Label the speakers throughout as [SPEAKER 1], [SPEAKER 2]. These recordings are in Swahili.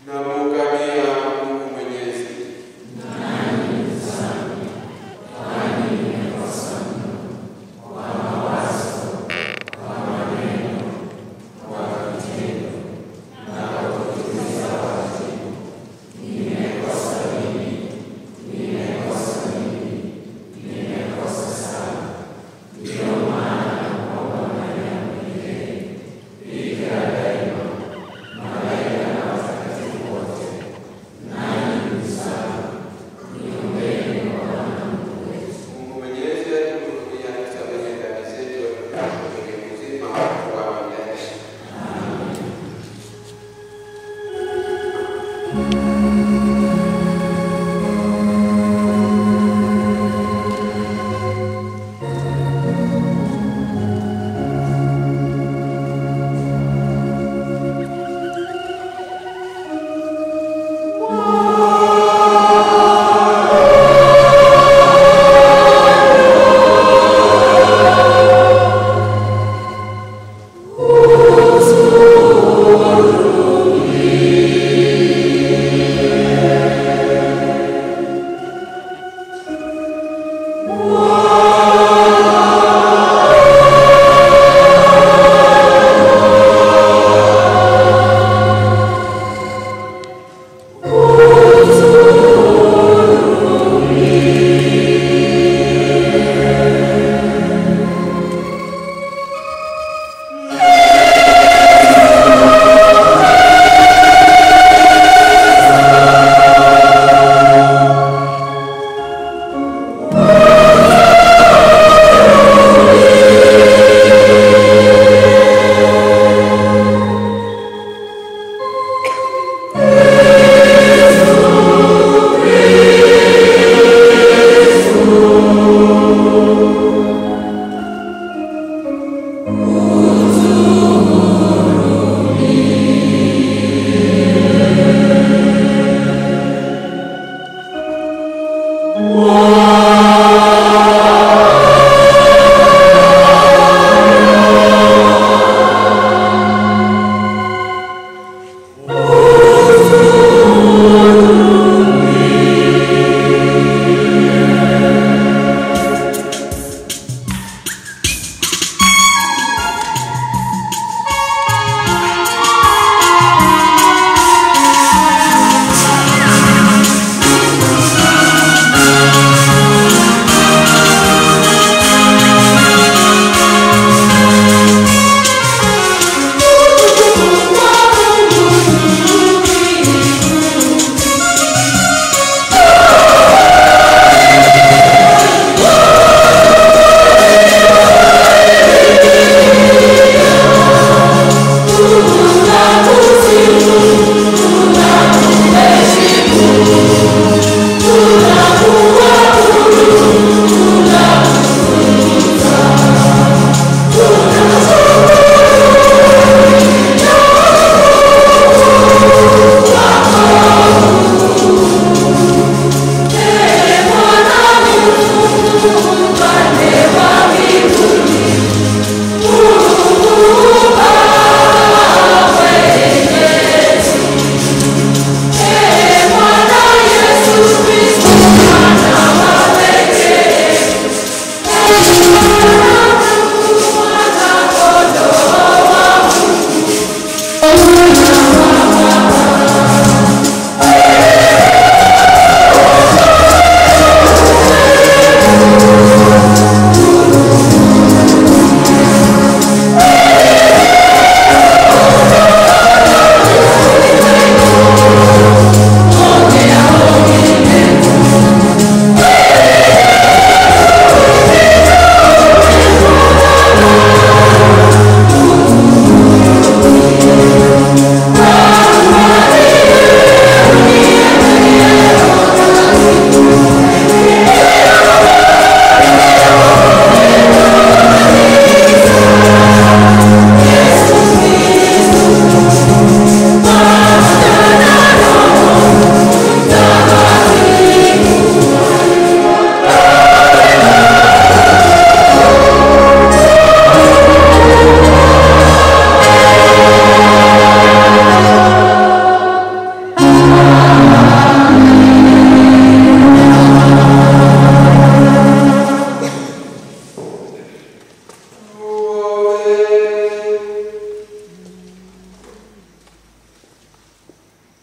[SPEAKER 1] Namuungamia Mungu Mwenyezi.
[SPEAKER 2] Malaika na watakatifu wote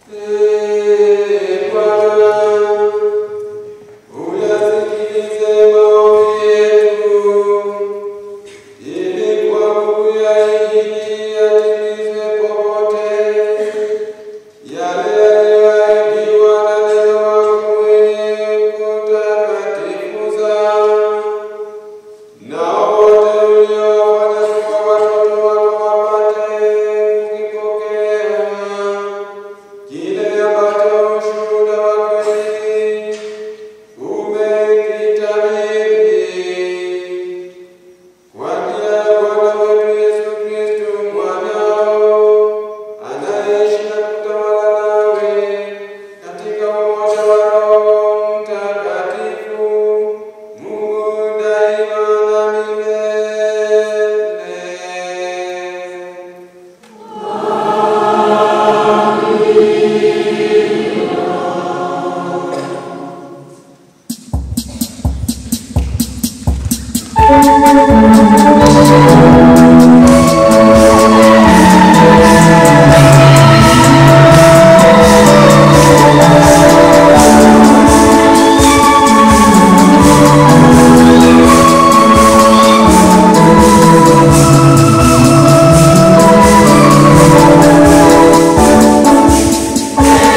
[SPEAKER 1] Thank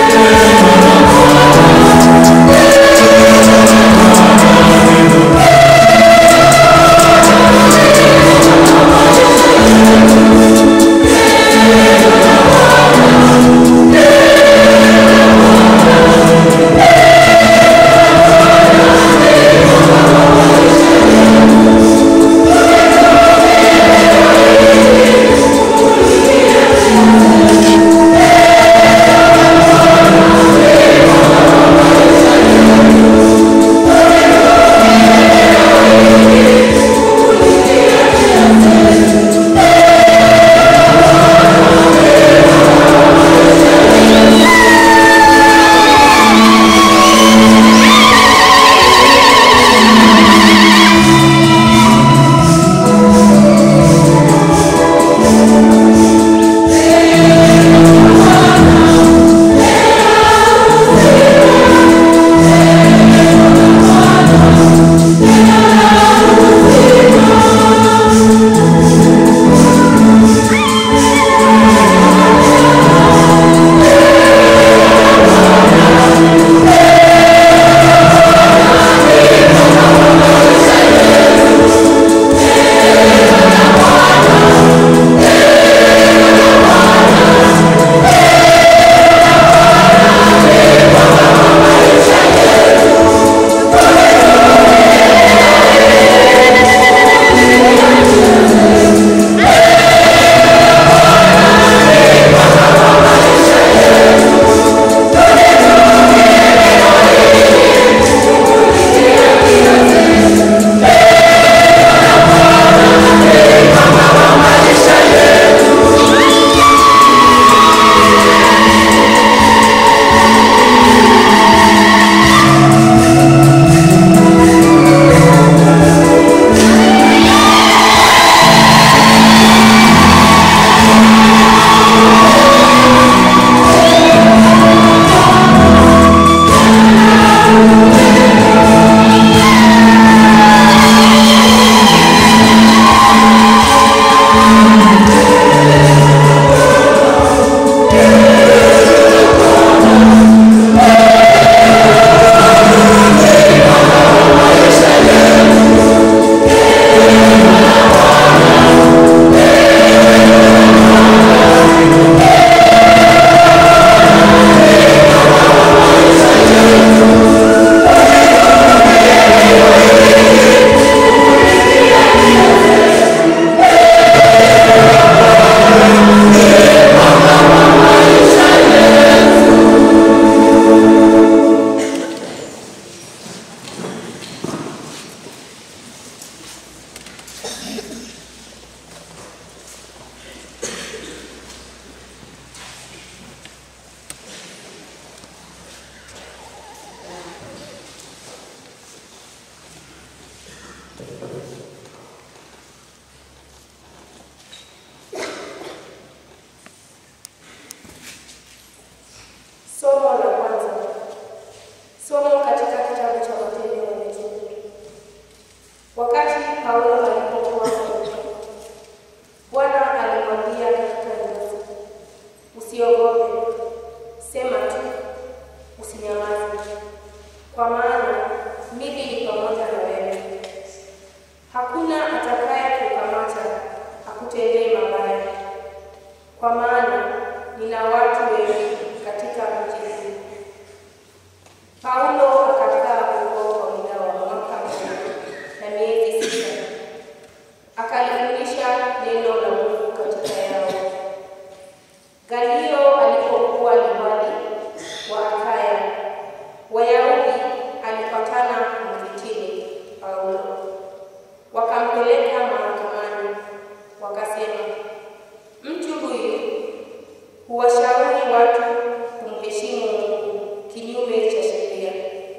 [SPEAKER 1] sema tu, usinyamaze, kwa maana mimi ni pamoja na wewe. Hakuna atakaye kukamata akutendee mabaya, kwa maana nina watu wengi katika mji huu. Paulo akakaa huko kwa muda wa mwaka mmoja na miezi sita, akalifundisha neno la Mungu katika yao. Galio alipokuwa liwali wa Akaya, Wayahudi alipatana mfitini Paulo, wakampeleka mahakamani, wakasema, mtu huyu huwashauri watu kumheshimu Mungu kinyume cha sheria.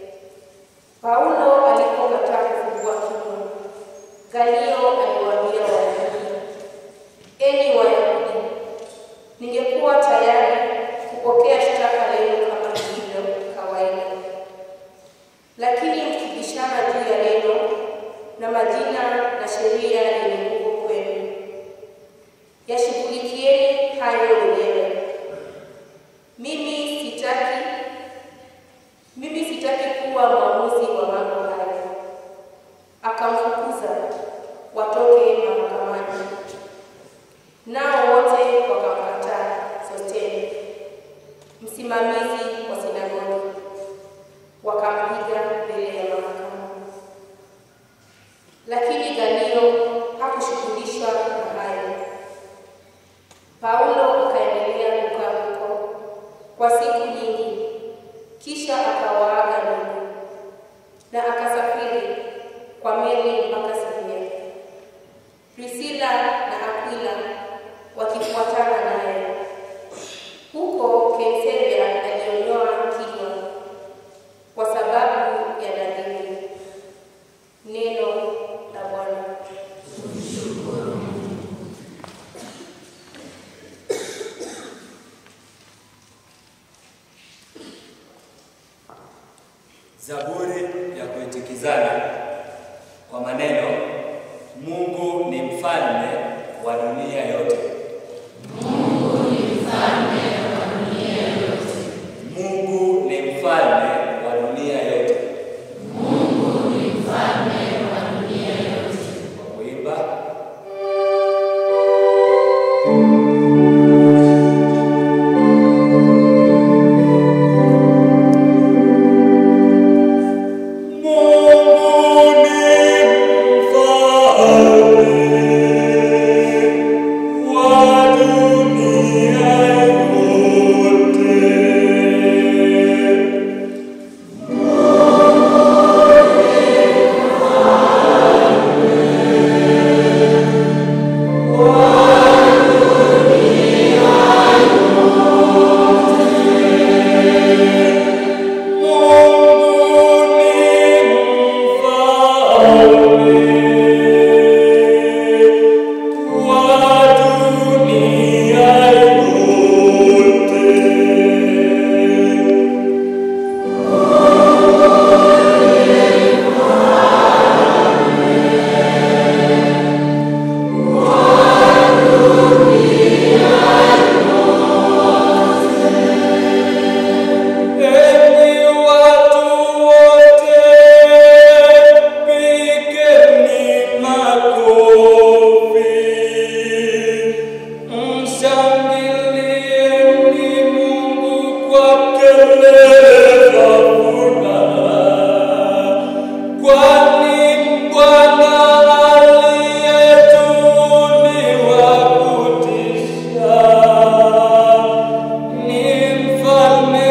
[SPEAKER 1] Paulo alipokataa kufungua kinywa, Galio aliwaambia Wayahudi, enyi Wayahudi, ningekuwa tayari kupokea shtaka lenu kama ilivyo kawaida, lakini mkibishana juu ya neno na majina na sheria yenye nguvu kwenu, yashughulikieni hayo wenyewe. Mimi sitaki mimi sitaki kuwa mwamuzi wa mambo hayo. Akamfukuza watoke mahakamani, nao wote wakamkataa Sostene, msimamizi wa sinagogi, wakampiga mbele ya mahakama. Lakini Galio hakushughulishwa na hayo. Paulo akaendelea kukaa huko kwa siku nyingi, kisha akawaaga ndugu na akasafiri kwa meli mpaka Siria. Priscilla na Aquila wakifuatana naye. Huko Kaisaria alionyoa kinywa kwa sababu ya nadhiri. Neno la Bwana.
[SPEAKER 2] Zaburi ya kuitikizana kwa maneno, Mungu ni mfalme wa dunia yote. Mungu ni mfalme wa dunia yote. Kwa kuimba Mungu ni mfalme wa dunia yote. Mungu ni mfalme wa dunia yote. Enyi watu wote, pigeni makofi, mshangilieni Mungu kwa kelele za furaha, kwani Bwana aliyetuliwa kutisha ni mfalme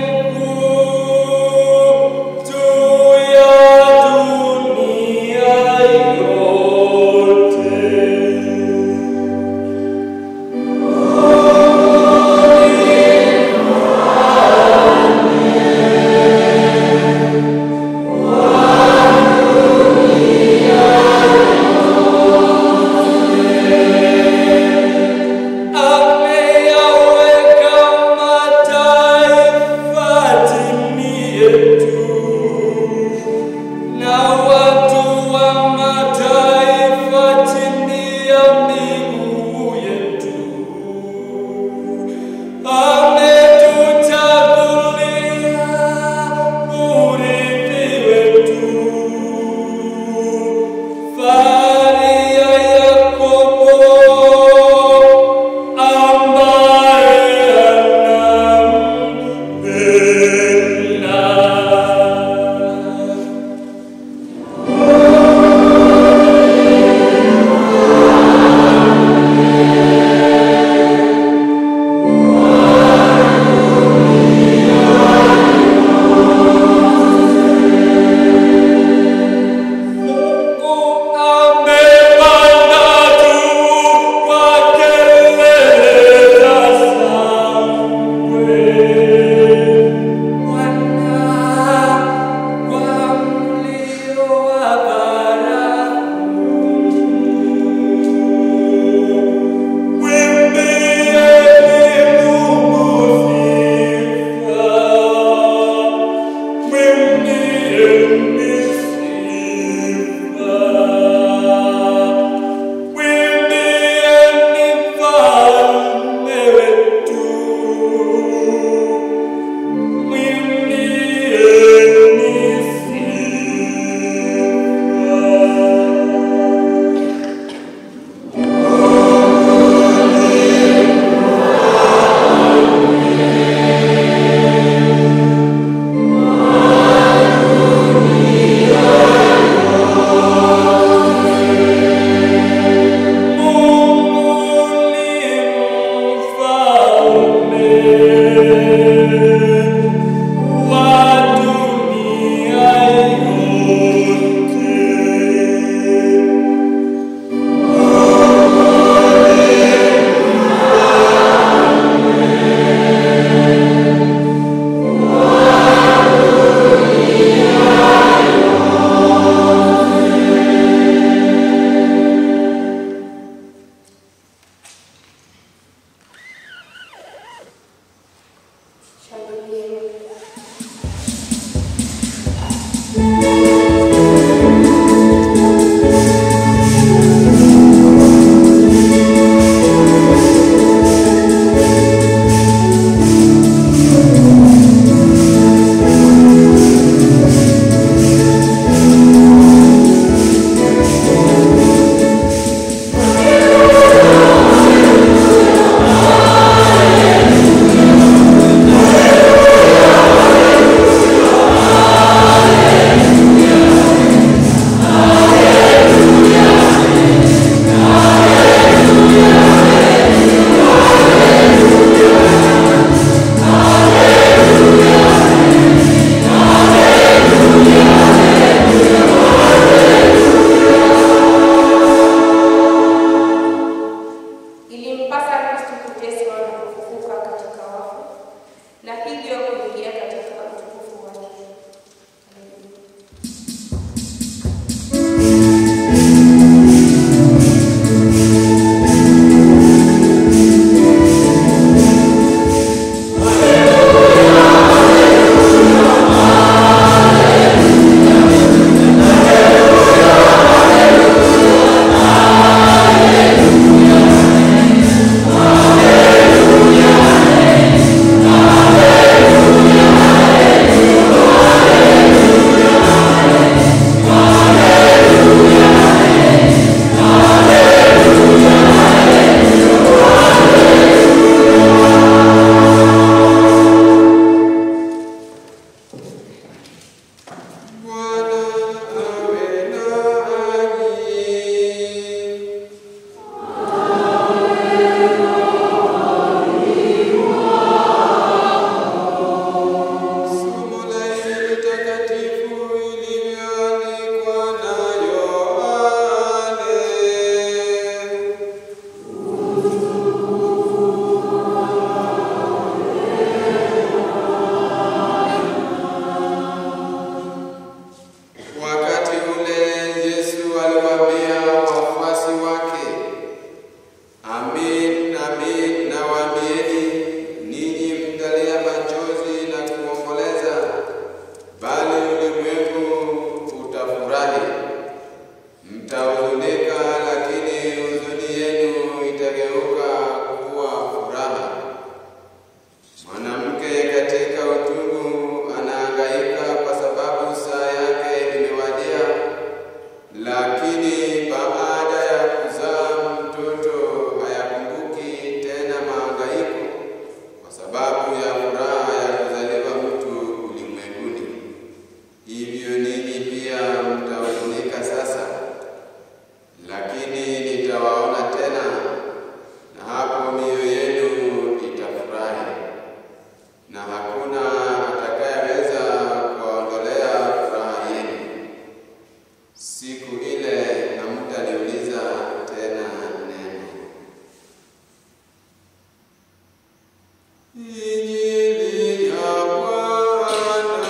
[SPEAKER 2] mkuu juu ya dunia yote.
[SPEAKER 3] Mungu
[SPEAKER 1] hivyo kuingia katika utukufu wake. Haleluya.
[SPEAKER 3] Bwana awe nanyi. Somo la Injili takatifu ilivyoandikwa na Yohane. Wakati ule Yesu aliwaambia wafuasi wake, Amin, amin nawaambieni, ninyi mtalia machozi na kuomboleza, bali ulimwengu utafurahi. Mtahuzunika, lakini huzuni yenu itageuka kuwa furaha. Mwanamke katika utungu anahangaika kwa sababu saa yake imewadia, lakini baada ya kuzaa mtoto hayakumbuki tena mahangaiko kwa sababu ya furaha ya kuzaliwa mtu ulimwenguni. Hivyo ninyi pia mtahuzunika sasa, lakini nitawaona tena, na hapo mioyo yenu itafurahi na hakuna atakayeweza kuwaondolea furaha yenu. Siku ile hamtaniuliza tena neno. Injili ya Bwana.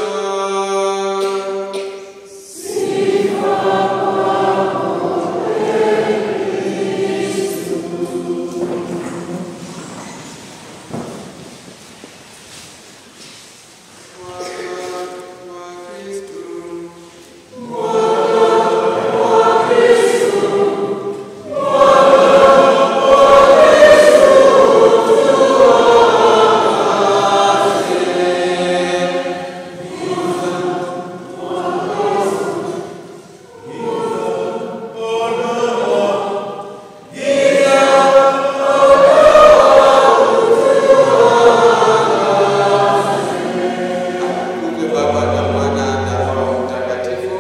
[SPEAKER 3] Mungu Baba na Mwana na Roho Mtakatifu.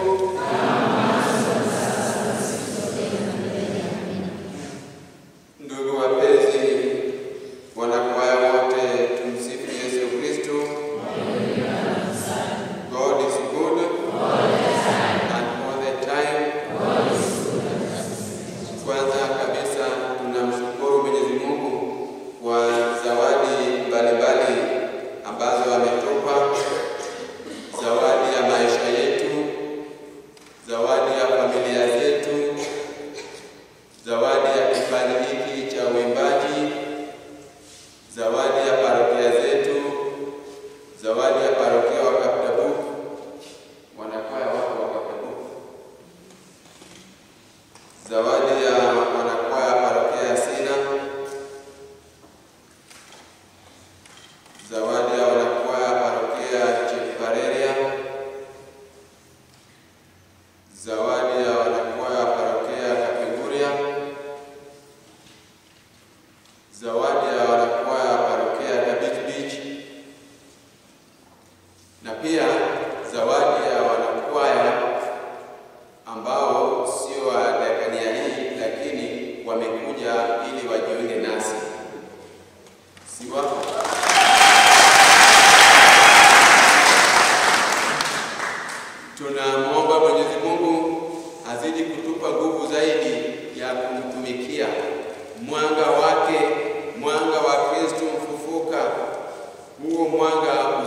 [SPEAKER 3] Ndugu wapenzi, wanakwaya wote, tumsifu Yesu Kristo. God is good and all the time. Kwanza kabisa tunamshukuru Mwenyezi Mungu kwa zawadi mbalimbali ambazo ametupa zawadi ya maisha yetu, zawadi ya familia zetu, zawadi ya kipaji hiki cha uimbaji, zawadi ya parokia zetu, zawadi ya parokia wa Kaptabu, wanakwaya wako wa Kaptabu, zawadi ya wanakwaya parokia ya Sina, zawadi ya wanakwaya parokia Chepareria, zawadi ya wanakwaya parokia Kapenguria, zawadi ya wanakwaya parokia Dabit Beach, na pia zawadi ya wanakwaya ambao sio wa dakania hii, lakini wamekuja ili wajiunge nasi, si wako? Tunamwomba Mwenyezi Mungu azidi kutupa nguvu zaidi ya kumtumikia, mwanga wake, mwanga wa Kristo mfufuka, huo mwanga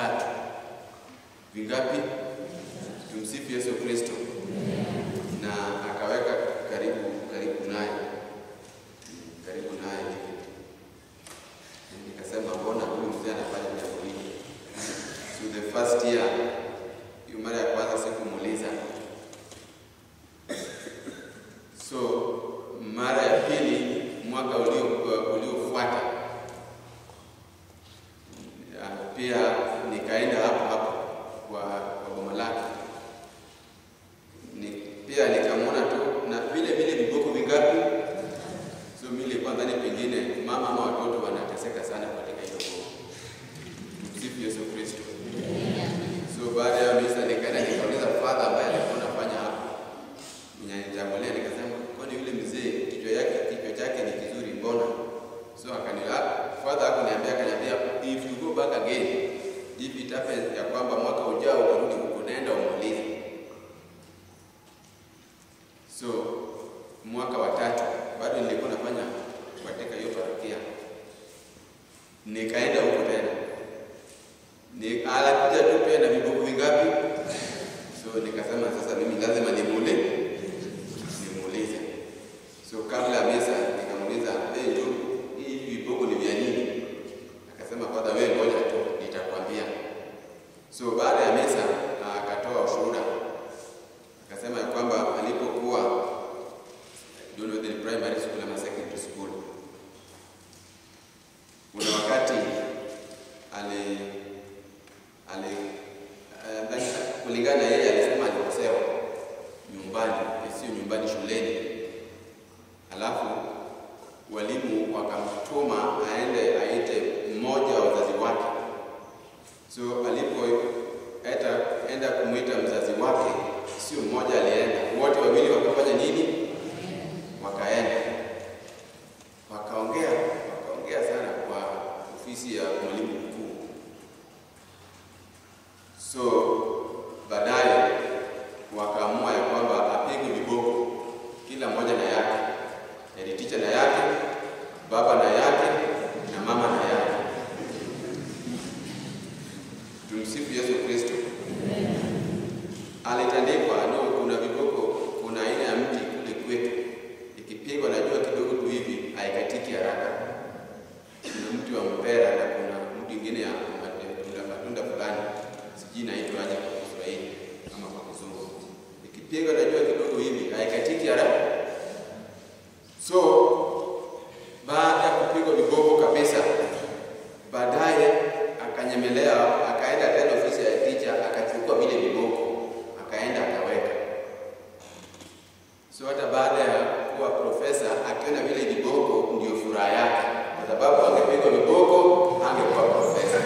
[SPEAKER 3] vitatu. Vingapi? Tumsifu Yesu Kristo. Na akaweka karibu karibu naye karibu naye hivi. Nikasema mbona huyu mzee anafanya jambo hili? So the first year, hiyo mara ya kwanza sikumuuliza. So mara ya pili mwaka ulio uliofuata ya, pia nikaenda hapo hapo kwa kwa boma lake ni, pia nikamwona tu na vile vile viboko vingapi. So mimi nilikuwa nadhani pengine mama ama watoto wanateseka sana katika hilo boma. Tumsifu Yesu Kristo. So baada ya misa nikaenda nikauliza father ambaye alikuwa anafanya hapo mwenye nitangulia, nikasema kwani yule mzee kichwa yake kichwa chake ni kizuri mbona? So akanila father akaniambia akaniambia if you go back again if it happens ya kwamba mwaka ujao utarudi huko naenda umuulize. So mwaka wa tatu bado nilikuwa nafanya katika hiyo parokia, nikaenda huko tena ni alakuja tu pia na viboko vingapi? So nikasema sasa mimi lazima nimule nimuulize. So kabla ya misa nikamuuliza, hey, ndugu, hii viboko ni vya nini? Akasema father, wewe ngoja tu nitakwambia. So baada ya misa ah, akatoa ushuhuda akasema ya kwamba alipokuwa I don't know whether ni primary school ama secondary school, kuna wakati ali ali eh, kulingana na yeye alisema alikosewa nyumbani, sio nyumbani, shuleni. Alafu walimu wakamtuma aende aite mmoja wa wazazi wake. So alipoenda enda kumwita mzazi wake, sio mmoja alienda, wote wawili wakafanya nini? Wakaenda wakaongea, wakaongea sana kwa ofisi ya mwalimu mkuu. So baadaye wakaamua ya kwamba apigwe viboko, kila mmoja na yake, head teacher na yake, baba na yake, na mama na yake. Tumsifu Yesu Kristo. Alitandikwa no, kuna viboko, kuna aina ya mti kule kwetu, ikipigwa najua kidogo tu hivi haikatiki haraka. Kuna mti wa mpera na kuna mti ingine ya matunda, matunda fulani sijui inaitwa aje kwa Kiswahili ama kwa Kizungu. Ikipigwa najua kidogo hivi haikatiki haraka. So baada ya kupigwa viboko kabisa, baadaye akanyemelea, akaenda tena ofisi ya ticha, akachukua vile viboko, akaenda akaweka. So hata baada ya kuwa profesa, akiona vile viboko ndio furaha yake, kwa sababu angepigwa viboko angekuwa profesa.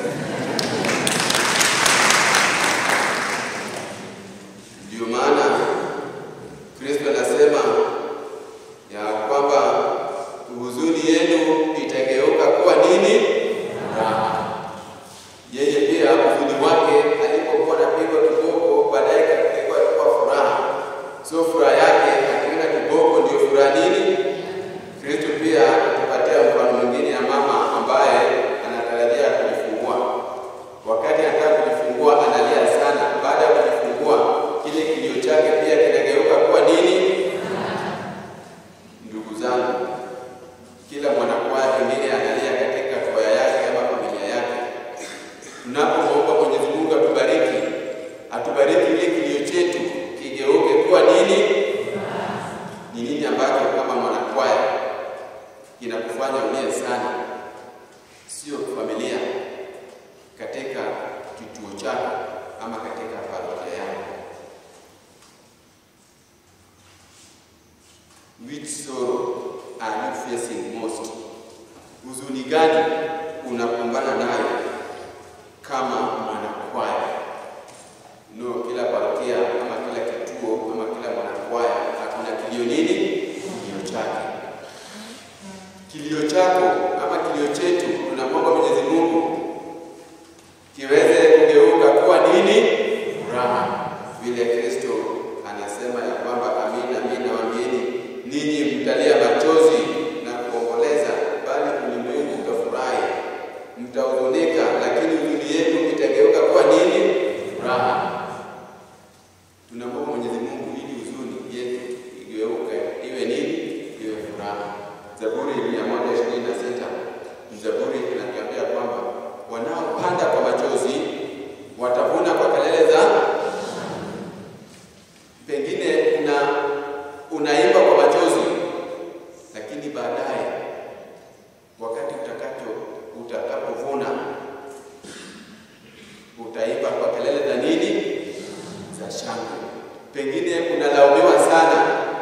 [SPEAKER 3] Ndio maana Kristo anasema ya kwamba huzuni yenu itageuka kuwa nini? Furaha. Yeye pia huzuni wake alipokuwa anapigwa kiboko, baadaye kapigwa kuwa furaha. So furaha yake akiona kiboko ndio furaha nini? Kristo pia atupatia mfano mwingine ya mama ambaye anatarajia kujifungua. Wakati anataka kujifungua analia sana. Baada ya kujifungua, kile kilio chake pia kinageuka kuwa nini? Ndugu zangu, kila mwanakwaya pengine analia katika kwaya yake ama familia yake. Tunapomwomba Mwenyezi Mungu atubariki, atubariki ile kilio chetu kigeuke kuwa nini? Ni nini ambacho kama mwanakwaya kinakufanya ulie sana? Sio familia, katika kituo chako ama katika parokia yako. Which sorrow are you facing most? Huzuni gani unakumbana nayo kama mwanakwaya? No, kila parokia ama kila kituo ama kila mwanakwaya hakuna kilio nini? Kilio chake. Kilio chako ama kilio chetu tunamwomba Mwenyezi Mungu kiweze kugeuka kuwa nini? Furaha, vile Kristo anasema ya kwamba amin, amin nawaambieni ninyi mtalia machozi na kuomboleza, bali ulimwengu utafurahi. Mtahuzunika, lakini huzuni yenu itageuka kuwa pengine unalaumiwa sana,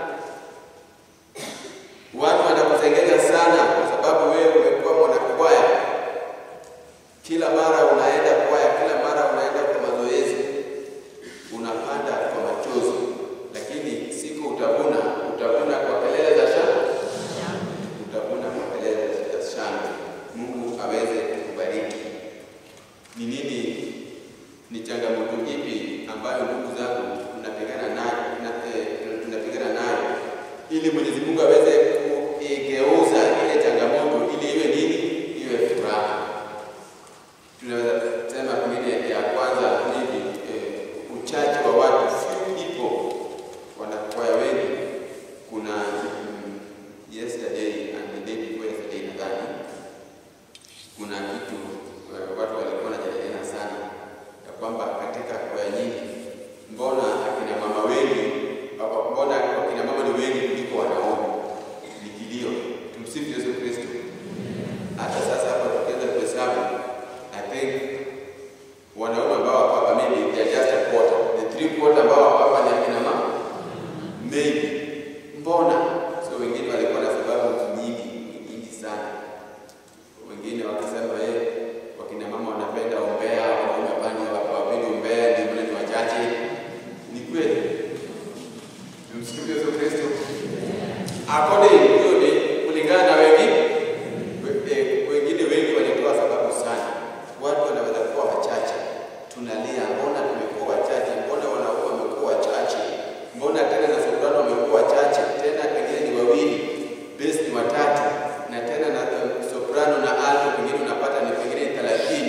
[SPEAKER 3] watu wanakusengenya sana kwa sababu wewe umekuwa mwanakwaya, kila mara unaenda kwaya, kila mara unaenda kwa mazoezi, unapanda kwa machozi, lakini siku utavuna, utavuna kwa kelele za shangwe, utavuna kwa kelele za shangwe. Mungu aweze kukubariki. Ni nini, ni changamoto ipi ambayo ndugu zangu tunapigana nayo, tuna- eh, tunapigana nayo ili Mwenyezi Mungu aweze kuigeuza ile changamoto ili iwe nini? Iwe furaha. Tunaweza sema pengine ya kwanza hivi eh, uchache wa watu, few people, wanakwaya wengi. Kuna mm, yesterday and the day before yesterday nadhani kuna kitu eh, watu walikuwa wanajadiliana sana ya kwamba katika kwaya nyingi, mbona akina mama wengi, apa- mbona akina mama ni wengi kuliko wanaume? Ni kilio. Tumsifu Yesu Kristo. Hata sasa hapa tukianza kuhesabu, I think wanaume ambao wako hapa maybe they are just a quarter, the three quarter ambao wako hapa ni akina mama maybe. Mbona? So wengine walikuwa na sababu nyingi nyingi sana wengine wakisema eh, wakina mama wanapenda umbea, wanaume bani hawapendi umbea, ndio maana ni wachache. Ni kweli? Tumsifu Yesu Kristo. According hiyo ni kulingana na wengi we- eh, wengine wengi walitoa sababu sana. Watu wanaweza kuwa wachache, tunalia, mbona tumekuwa wachache? Mbona wanaume wamekuwa wachache? Mbona tena na soprano wamekuwa wachache? Tena pengine ni wawili, bass ni watatu, na tena na eh, soprano na alto pengine unapata ni pengine ni thelathini.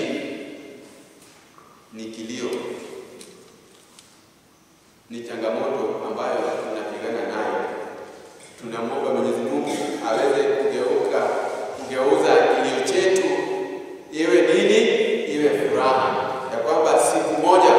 [SPEAKER 3] Ni kilio, ni changamoto ambayo tunapigana nayo. Tunamwomba Mwenyezi Mungu aweze kugeuka kugeuza kilio chetu iwe nini? Iwe furaha, ya kwamba siku moja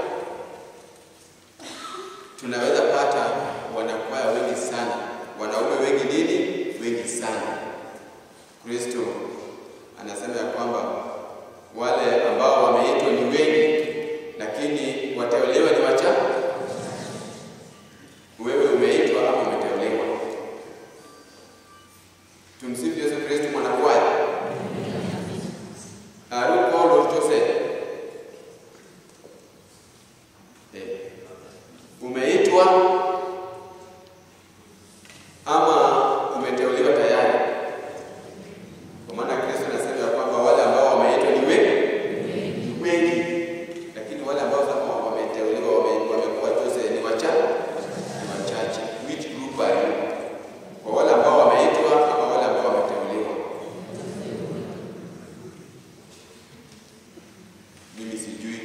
[SPEAKER 3] tunaweza pata wanakwaya wengi sana, wanaume wengi nini? Wengi sana. Kristo anasema ya kwamba wale ambao wameitwa ni wengi, lakini wateuliwa ni wachache. Wewe umeitwa ama umeteuliwa? Tumsifu Yesu Kristo. Mwanakwaya, are you called or chosen? Eh, umeitwa ama umeteuliwa tayari? Kwa maana Kristo anasema ya kwamba wale ambao wameitwa ni wengi, ni wengi, lakini wale ambao sasa wameteuliwa wame- wamekuwa chosen ni wachache, ni wachache. Which group are you? Kwa wale ambao wameitwa ama wale ambao wameteuliwa? Mimi sijui,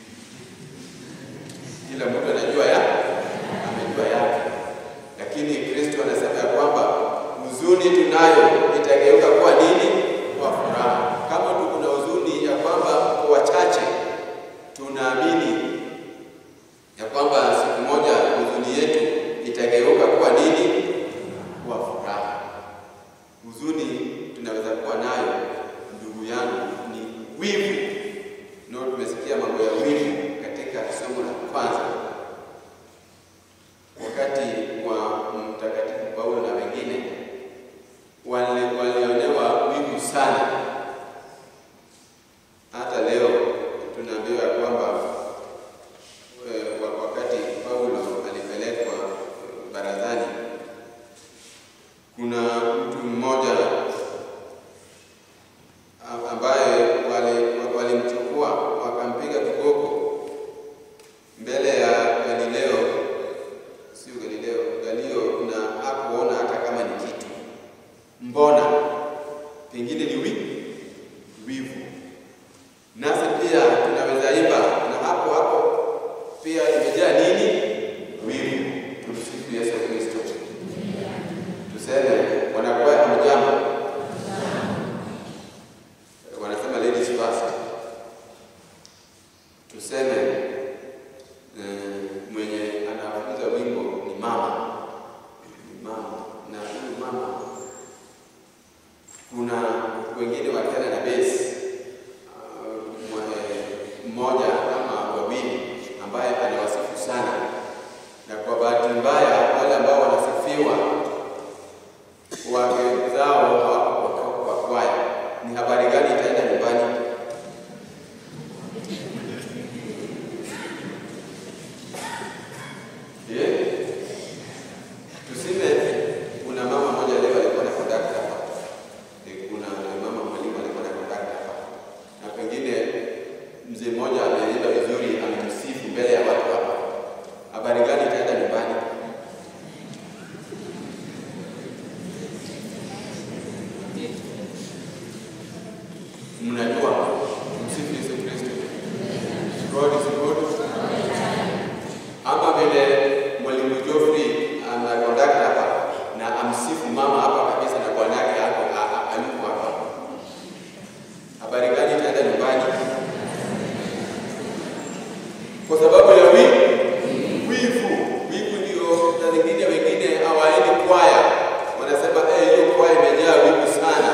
[SPEAKER 3] kila mtu anajua ya amejua yake, lakini Kristo anasema ya kwamba huzuni tunayo itageuka kuwa nini? Kwa furaha. Kama tuko na huzuni ya kwamba kwa wachache, tunaamini ya kwamba siku moja huzuni yetu itageuka kuwa nini? Kuwa furaha. Huzuni tunaweza kuwa nayo, ndugu yangu, ni wivu. Ndio tumesikia mambo ya wivu katika somo la kwanza, wakati wa Mtakatifu Paulo na wengine wali- walionewa wivu sana. Hata leo tunaambiwa ya kwamba eh, wa- wakati Paulo alipelekwa eh, barazani, kuna mtu mmoja a- ambaye wali- walimchukua wakampiga kiboko mbele ya Galileo, sio Galileo, Galio, na hakuona hata kama ni kitu. Mbona? Pengine ni wi- wivu. Nasi pia tunaweza imba na hapo hapo pia imejaa nini? Wivu. Tumsifu Yesu Kristo. Tuseme wanakwaya hamjambo, wanasema ladies first. Tuseme eh, mwenye anafunza wimbo ni mama, ni mama, na huyu mama kuna wengine wakienda na besi uh, mwe- mmoja ama wawili ambaye anawasifu sana na mzee mmoja ameimba vizuri, amemsifu mbele ya watu hapa. Habari gani itaenda nyumbani? Mnajua msifu Yesu Kristo. God is good. Ama vile mwalimu Geoffrey anakonduct hapa na amsifu mama hapa kabisa na bwana yake hapo a- a- aliko hapa. Habari gani itaenda nyumbani? Kwa sababu ya wivu. Wivu, wivu ndio na zingine wengine hawaendi kwaya, wanasema eh, hiyo kwaya imejaa wivu sana.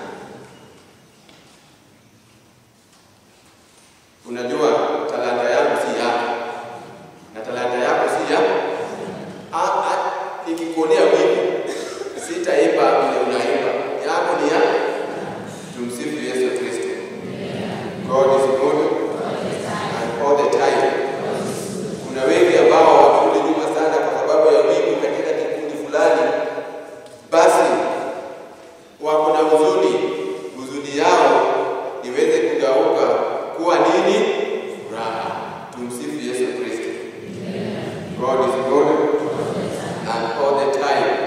[SPEAKER 3] Unajua talanta yangu si yako na talanta yako si ya Ah, ah, nikikuonea wivu sitaimba vile unaimba, yako ni ya tumsifu Yesu Kristo. God is good and all the time. Kuna wengi ambao wamerudi nyuma sana kwa sababu ya wivu katika kikundi fulani, basi wako na huzuni, huzuni yao iweze kugeuka kuwa nini? Furaha. Tumsifu Yesu Kristo. God is good and all the time.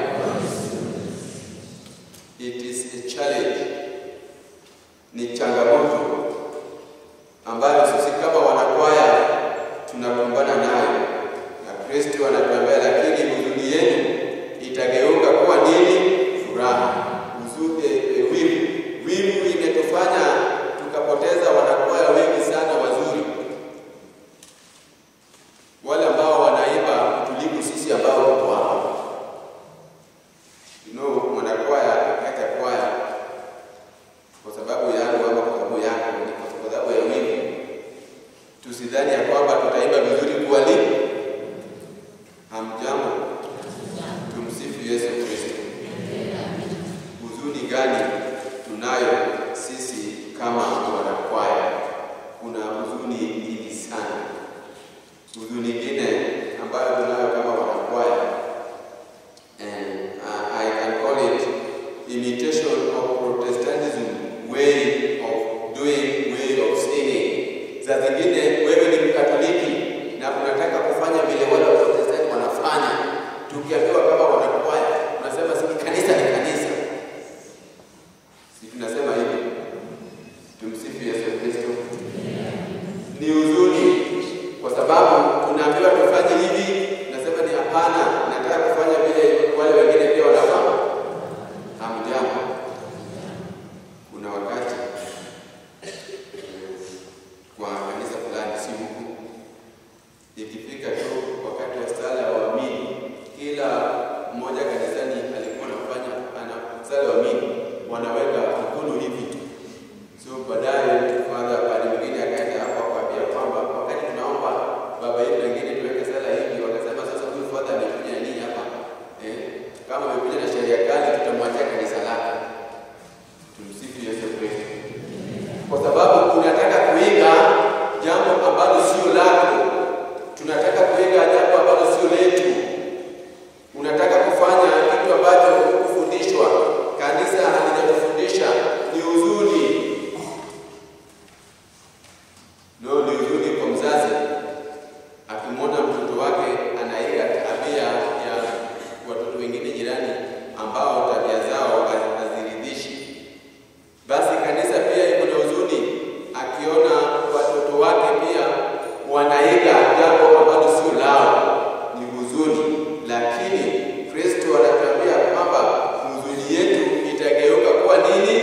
[SPEAKER 3] It is a challenge, ni changamoto ambayo sisi kama wanakwaya tunakumbana nayo, na Kristo anatuambia, lakini huzuni yenu itageuka kuwa nini? Furaha. Huzuni, e, wivu, wivu imetufanya tukapoteza wanakwaya wengi sana wazuri, wale ambao wanaimba kutuliko sisi ambao tuko hapa. You know, mwanakwaya akaacha kwaya kwa sababu yangu ama kwa sababu yako, ni kwa sababu ya wivu. Tusidhani ya kwamba tutaimba vizuri kuwali. Hamjambo, tumsifu Yesu Kristo. Huzuni gani tunayo sisi kama wanakwaya? Kuna huzuni nyingi sana. Huzuni nyingine ambayo tunayo kama wanakwaya and uh, I can call it imitation of Protestantism way of doing, way of singing. Za zingine wewe ni Mkatoliki na unataka kufanya vile wale Waprotestanti wanafanya, tukiambiwa kama wanakwaya, unasema si kanisa ni kanisa, si tunasema hivi? Tumsifu Yesu Kristo. Ni huzuni kwa sababu tunaambiwa tufanye hivi, nasema ni hapana, nataka kufanya vile wale wengine pia wanafanya. Hamjambo. Kuna wakati eh, kwa kanisa fulani, si huku, ikifika tu wakati wa sala ya waamini, kila mmoja kanisani alikuwa anafanya ana sala ya waamini, wanaweka mkono hivi tu So baadaye father pale mwingine akaenda hapo akwambia kwamba wakati tunaomba baba yetu wengine tuweke sala hivi, wakasema sasa huyu father amekuja nini hapa eh? Kama amekuja na sheria kali, tutamwachia kanisa lake. Tumsifu Yesu Kristo, kwa sababu unataka kuiga jambo ambalo sio lako, tunataka kuiga jambo ambalo sio letu, unataka kufanya kitu ambacho hukufundishwa, kanisa halijatufundisha. Ni huzuni No, ni huzuni kwa mzazi akimwona mtoto wake anaiga tabia ya watoto wengine jirani ambao tabia zao haziridhishi. Basi kanisa pia iko na huzuni akiona watoto wake pia wanaiga jambo ambalo sio lao, ni huzuni. Lakini Kristo anatuambia kwamba huzuni yetu itageuka kuwa nini?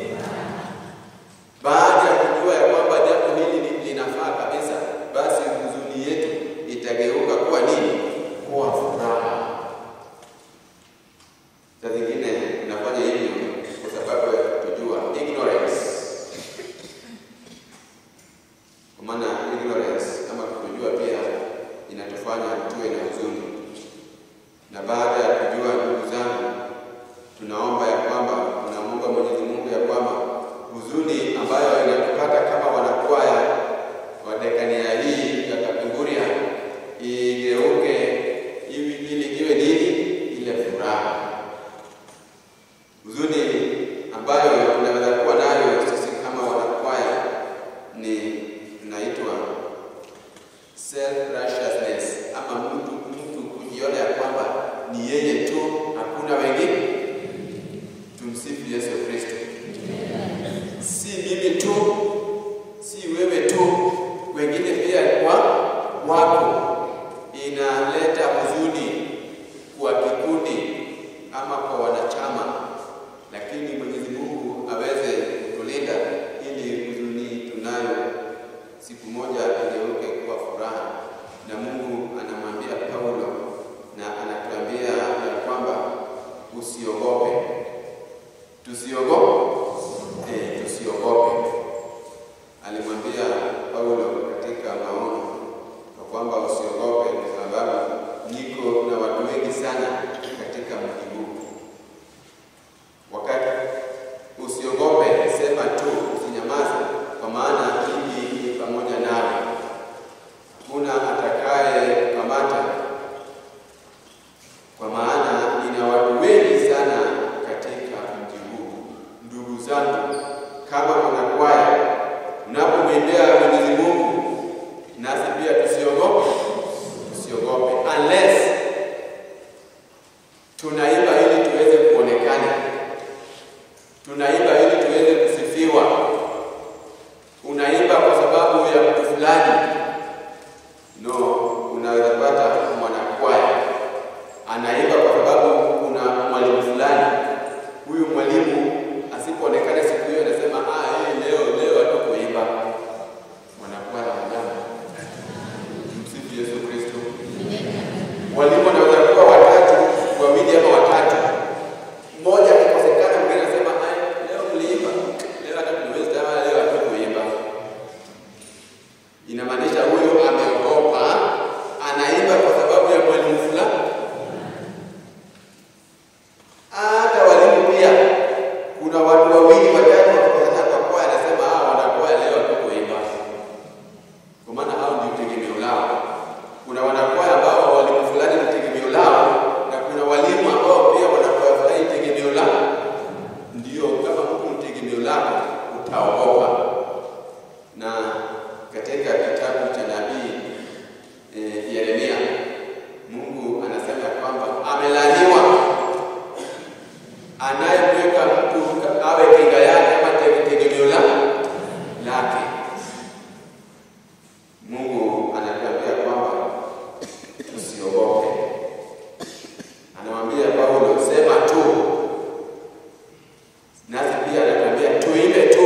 [SPEAKER 3] Baada ya kujua ya kwamba jambo hili ni- linafaa kabisa, basi huzuni yetu itageuka kuwa nini? Kuwa furaha. Saa zingine tunafanya hivyo kwa sababu ya kutojua, ignorance. Kwa maana ignorance ama kutojua pia inatufanya tuwe na huzuni, na baada ya kujua, ndugu zangu, tunaomba ya kwamba tunamuomba Mwenyezi Mungu ya kwamba huzuni ambayo inatupata kama wanakwaya wa dekania hii ya Kapenguria igeuke ili ili iwe nini? Ile furaha. Huzuni ambayo tunaweza kuwa nayo sisi kama wanakwaya ni tunaita siku moja igeuke kuwa furaha, na Mungu anamwambia Paulo na anatuambia ya kwamba usiogope, tusiogope, eh, tusiogope. Alimwambia Paulo katika maono kwa kwamba usiogope, kwa sababu niko na watu wengi sana katika mji huu. Wakati usiogope, sema tu, usinyamaze, kwa maana mimi ni pamoja nawe. Kuna atakaye kukamata, kwa maana nina watu wengi sana katika mji huu. Ndugu zangu, kama mwanakwaya, mnapomwendea Mwenyezi Mungu, nasi pia tusiogope, tusiogope unless tunaimba ili tuweze kuonekana, tunaimba ili tuweze kusifiwa. Unaimba kwa sababu ya mtu fulani? No, unaweza pata mwanakwaya anaimba kwa sababu kuna mwalimu fulani. Huyu mwalimu asipoonekana siku hiyo, anasema ah, hii leo leo hatukuimba. Mwanakwaya wajama, msifu Yesu Kristo. Walimu wanaweza kuwa watatu, wawili ama watatu, mmoja akikosekana, mwingine anasema "Ai, leo mliimba, leo hata tuliweza, ama leo hatukuimba. Inamaanisha huyo ameogopa, anaimba kwa sababu ya mwalimu fulani. Hata walimu pia, kuna watu wawili watatu wakikosekana kwa kwaya, anasema ah, wanakwaya leo hatukuimba kwa maana hao ndio tegemeo lao. Kuna wanakwaya ambao walimu fulani ni tegemeo lao, na kuna walimu ambao pia wanakwaya fulani ni tegemeo lao. Ndio, kama mtu ni tegemeo lako utaogopa. Na katika kitabu cha nabii eh, Yeremia, Mungu anasema kwamba amelaaniwa anayemweka mtu awe kinga yake ama te- tegemeo la- lake. Mungu anatuambia kwamba tusiogope. Anamwambia Paulo, sema tu, nasi pia anatuambia tuimbe tu,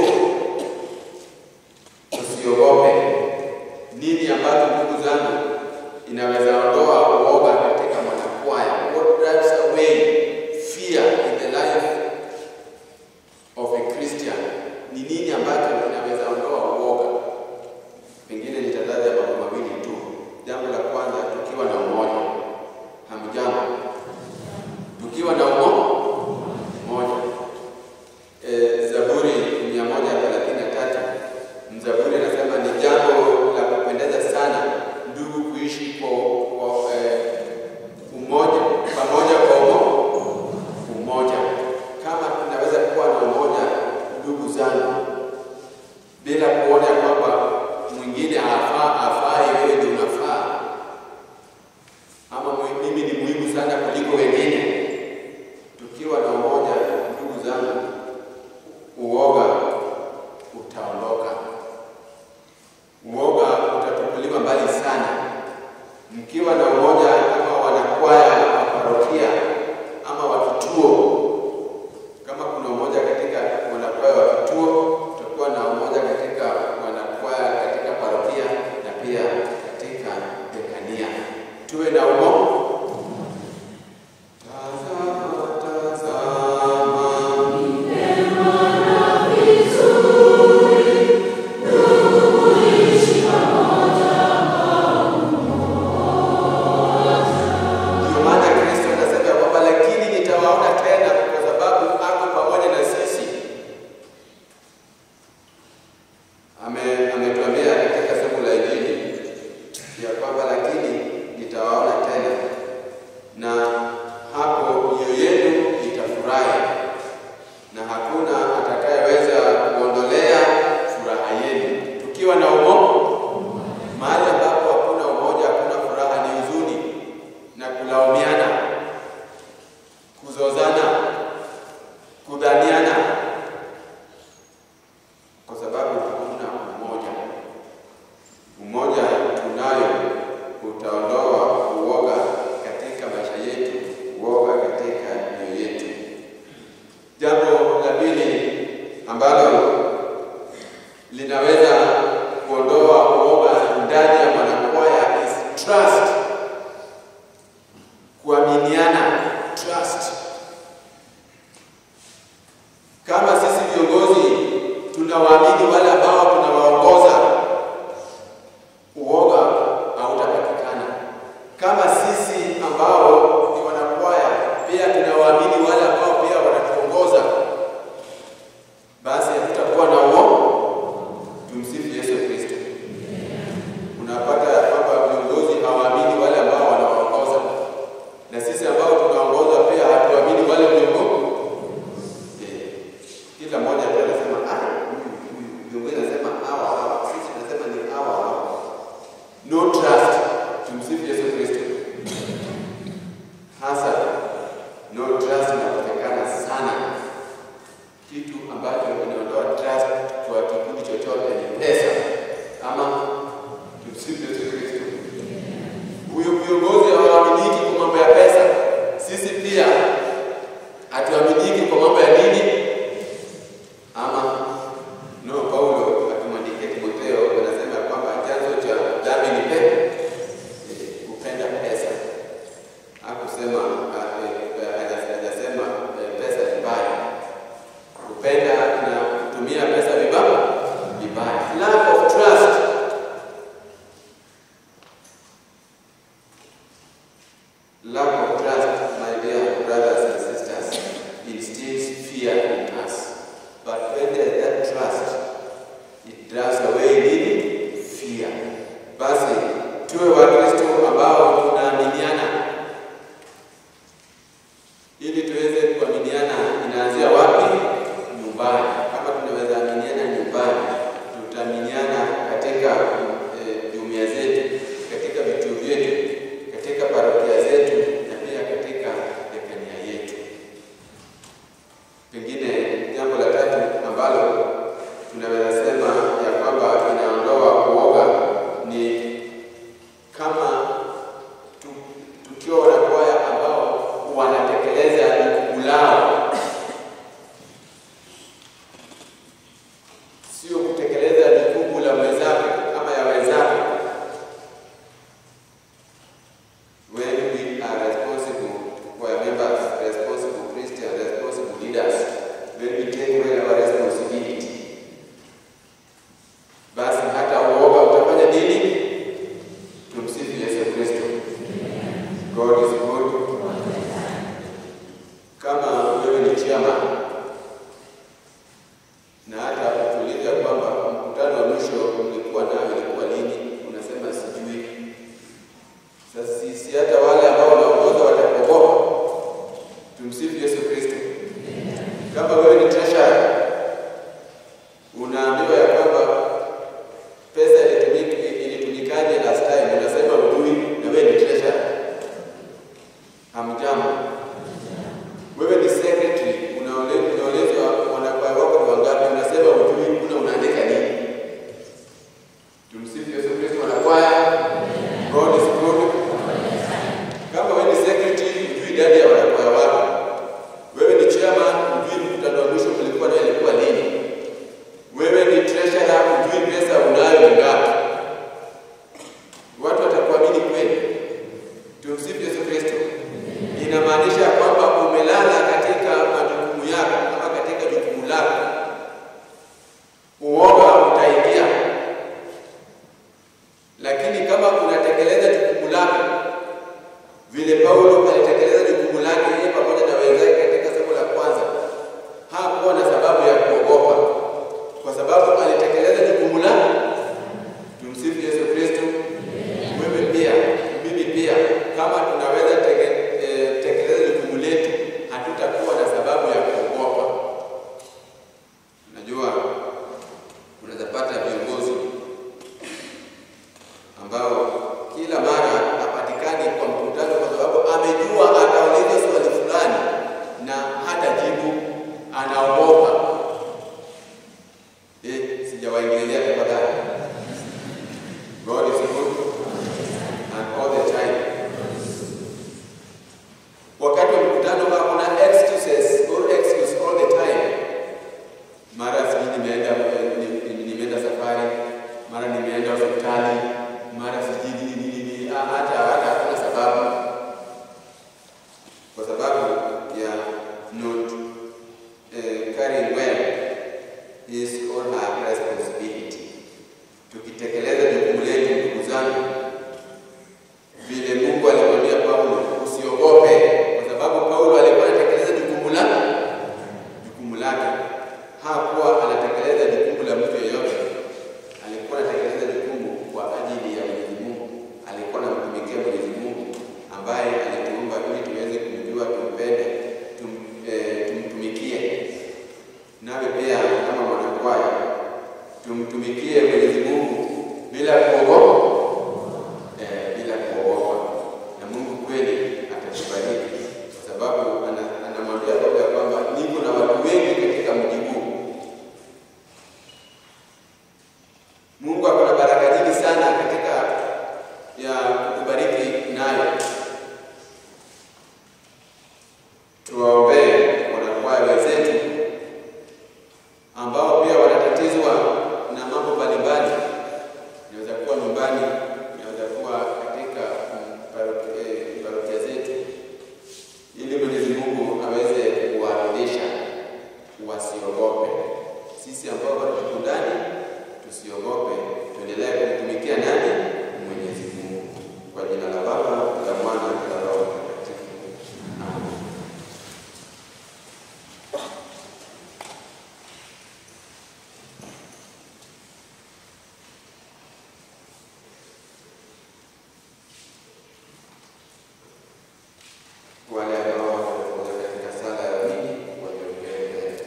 [SPEAKER 3] tusiogope. Nini ambacho ndugu zangu inaweza ondoa uoga katika mwanakwaya? What drives away fear in the life of a Christian? Ni nini ambacho inaweza ondoa uoga? Pengine nitataja mambo mawili tu. Jambo la kwanza, tukiwa na umoja. Hamjambo, tukiwa na umo- umoja. E, Zaburi mia moja thelathini na tatu mzaburi anasema ni jambo la kupendeza sana ndugu kuishi kwa, kwa eh, umoja pamoja kwa umo, umoja. Kama tunaweza kuwa na umoja, ndugu zangu, bila kuona kwamba mwingine hafaa hafai, wewe ndio unafaa, ama mwe- mimi ni muhimu sana kuliko wengine. Tukiwa na umoja, ndugu zangu, uoga utaondoka, uoga utatupuliwa mbali sana. Mkiwa na umoja kama wanakwaya wa parokia ama wa kituo, kama kuna umoja katika wanakwaya wa kituo, tutakuwa na umoja katika wanakwaya katika parokia na pia katika dekania. Tuwe na umoja. Tazama, tazama, Ndio maana Kristo anasema ya kwamba lakini nitawaona tena kwa sababu ako pamoja na sisi. Ame- Ametuambia katika somo la Injili ya kwamba lakini nitawaona tena trust, kuaminiana, trust. Kama sisi viongozi tunawaamini wale ambao tunawaongoza, uoga hautapatikana. Kama sisi ambao ni wanakwaya pia tunawaamini wale ambao pia wanatuongoza, basi hatutakuwa na uoga. Tumsifu Yesu Kristo. Unapata ya kwamba viongozi hawaamini wale ambao wanawaongoza, na sisi ambao tunaongoza pia hatuamini wale viongozi. Eh, Kila mmoja tu anasema ah, huyu huyu viongozi anasema hawa hawa, sisi tunasema ni hawa hawa. No trust. Tumsifu Yesu Kristo. Hasa no trust inapatikana sana. Kitu ambacho kinaondoa trust kwa kikundi chochote ni pesa, ama tumsifu Yesu Kristo. Huyo viongozi hawaaminiki kwa mambo ya pesa, sisi pia hatuaminiki kwa mambo ya nini? Ama no, Paulo akimwandikia Timotheo anasema ya kwamba chanzo cha dhambi ni pe eh, kupenda pesa. Hakusema ah, eh, haja- hajasema eh, pesa ni mbaya, kupenda na kutumia pesa vibaya vibaya. Lack of trust Lack of trust, my dear brothers and sisters, instills fear in us. But when there is that trust, it drives away nini? Fear. Basi tuwe Wakristo ambao tunaaminiana, ili tuweze kuaminiana. Inaanzia wapi? Nyumbani. Kama tunaweza aminiana nyumbani, tutaaminiana katika eh, jumuiya zetu, katika vituo vyetu, katika parokia zetu na pia katika dekania yetu. Pengine jambo la tatu ambalo tunaweza sema ya kwamba inaondoa uoga ni kama tu, tukiwa wanakwaya ambao wanatekeleza jukumu lao, sio kutekeleza jukumu la mwenzake ama ya wenzake. When we are responsible choir members, responsible Christians, responsible leaders, when we take well our responsibility, basi hata uoga utafanya nini? Tumsifu Yesu Kristo. God is good. Kama wewe ni chairman na hata kutuliza kwamba mkutano wa mwisho ulikuwa nao ilikuwa lini, unasema sijui. Sasa sisi hata wale ambao wanaongoza watakuogopa. Tumsifu Yesu Kristo. Kama wewe ni treasurer, unaambiwa ya kwamba pesa ilitumika ilitumikaje last time, unasema ujui, na wewe ni treasurer. Hamjambo. Wewe ni secretary, unaole- unaulizwa wanakwaya wako ni wangapi, unasema ujui, kuna unaandika nini? Tumsifu Yesu Kristo. Wanakwaya, God is good. Kama wewe ni secretary, hujui idadi ya wanakwaya wako. Wewe ni chairman, hujui mkutano wa mwisho mlikuwa nayo ilikuwa lini. Wewe ni treasurer, hujui pesa unayo ni ngapi. Watu watakuamini kweli? Tumsifu Yesu Kristo. Inamaanisha kwamba umelala katika majukumu yako ama katika jukumu lako, uoga utaingia. Lakini kama unatekeleza jukumu lako vile Paulo alitekeleza jukumu lake yeye pamoja na wenzake katika somo la kwanza, hakuwa na sababu ya kuogopa, kwa sababu alitekeleza jukumu lake. Tumsifu Yesu Kristo. Wewe pia, mimi pia, kama tunaweza teke, eh, tekeleza jukumu letu, hatutakuwa na sababu ya kuogopa. Unajua, unaweza pata viongozi ambao kila mara hapatikani kwa mkutano kwa sababu amejua atauliza swali fulani na hata jibu, anaogopa. Eh, sijawaingilia tafadhali. God is good and all the time. Wakati wa mkutano hakuna excuses or excuse all the time. Mara sijui nimeenda ni- ni- nimeenda safari, mara nimeenda hospitali, mara sijui nini nini nini. ha- hata hata hakuna sababu, kwa sababu ya not eh, carrying well his or her responsibility. Tukitekeleza jukumu letu, ndugu zangu, vile Mungu alimwambia Paulo, usiogope, kwa sababu Paulo alikuwa anatekeleza jukumu la jukumu lake. Hakuwa anatekeleza jukumu la mtu yeyote, alikuwa anatekeleza jukumu kwa ajili ya Mwenyezi Mungu. Alikuwa anamtumikia Mwenyezi Mungu ambaye alituumba ili tuweze kumjua, tumpende, tum, eh, tumtumikie. Nawe pia kama mwanakwaya tumtumikie Mwenyezi Mungu bila kuogopa eh, bila kuogopa, na Mungu kweli atatubariki kwa sababu ana- anamwambia Paulo ya kwamba niko na watu wengi katika mji huu. Mungu ako na baraka nyingi sana katika ya kukubariki nayo. Tuwaombee wanakwaya wenzetu ambao pia wanatatizwa na mambo mbalimbali. Inaweza kuwa nyumbani, inaweza kuwa katika mm, paroki- eh, parokia zetu, ili Mwenyezi Mungu aweze kuwarudisha, wasiogope. Sisi ambao bado tuko ndani, tusiogope, tuendelee kumtumikia nani? Mwenyezi Mungu. Kwa jina la Baba, la Mwana, na la Roho Mtakatifu. Amen. wale ambao watakuja katika sala ya pili waliongee mbele.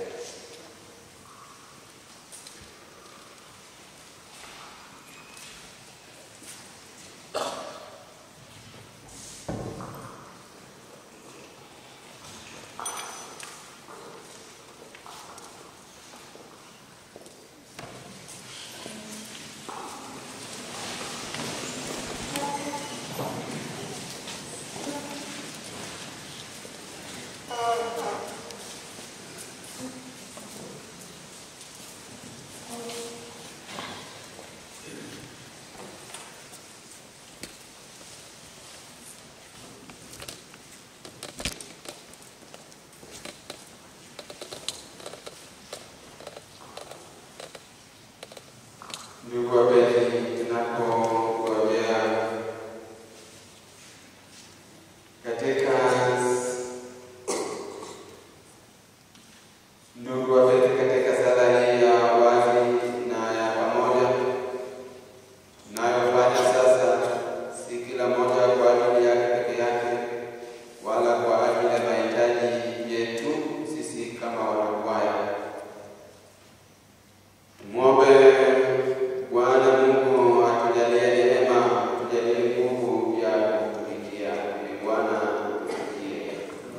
[SPEAKER 3] Ndugu wapenzi, tunapogombea katika ndugu wapenzi, katika sala hii ya wazi na ya pamoja tunayofanya sasa, si kila moja kwa ajili yake peke yake, wala kwa ajili ya mahitaji yetu sisi kama wanakwaya. Tumwombe Bwana Mungu atujalie neema, atujalie nguvu ya kumtumikia. Ee Bwana tusikie.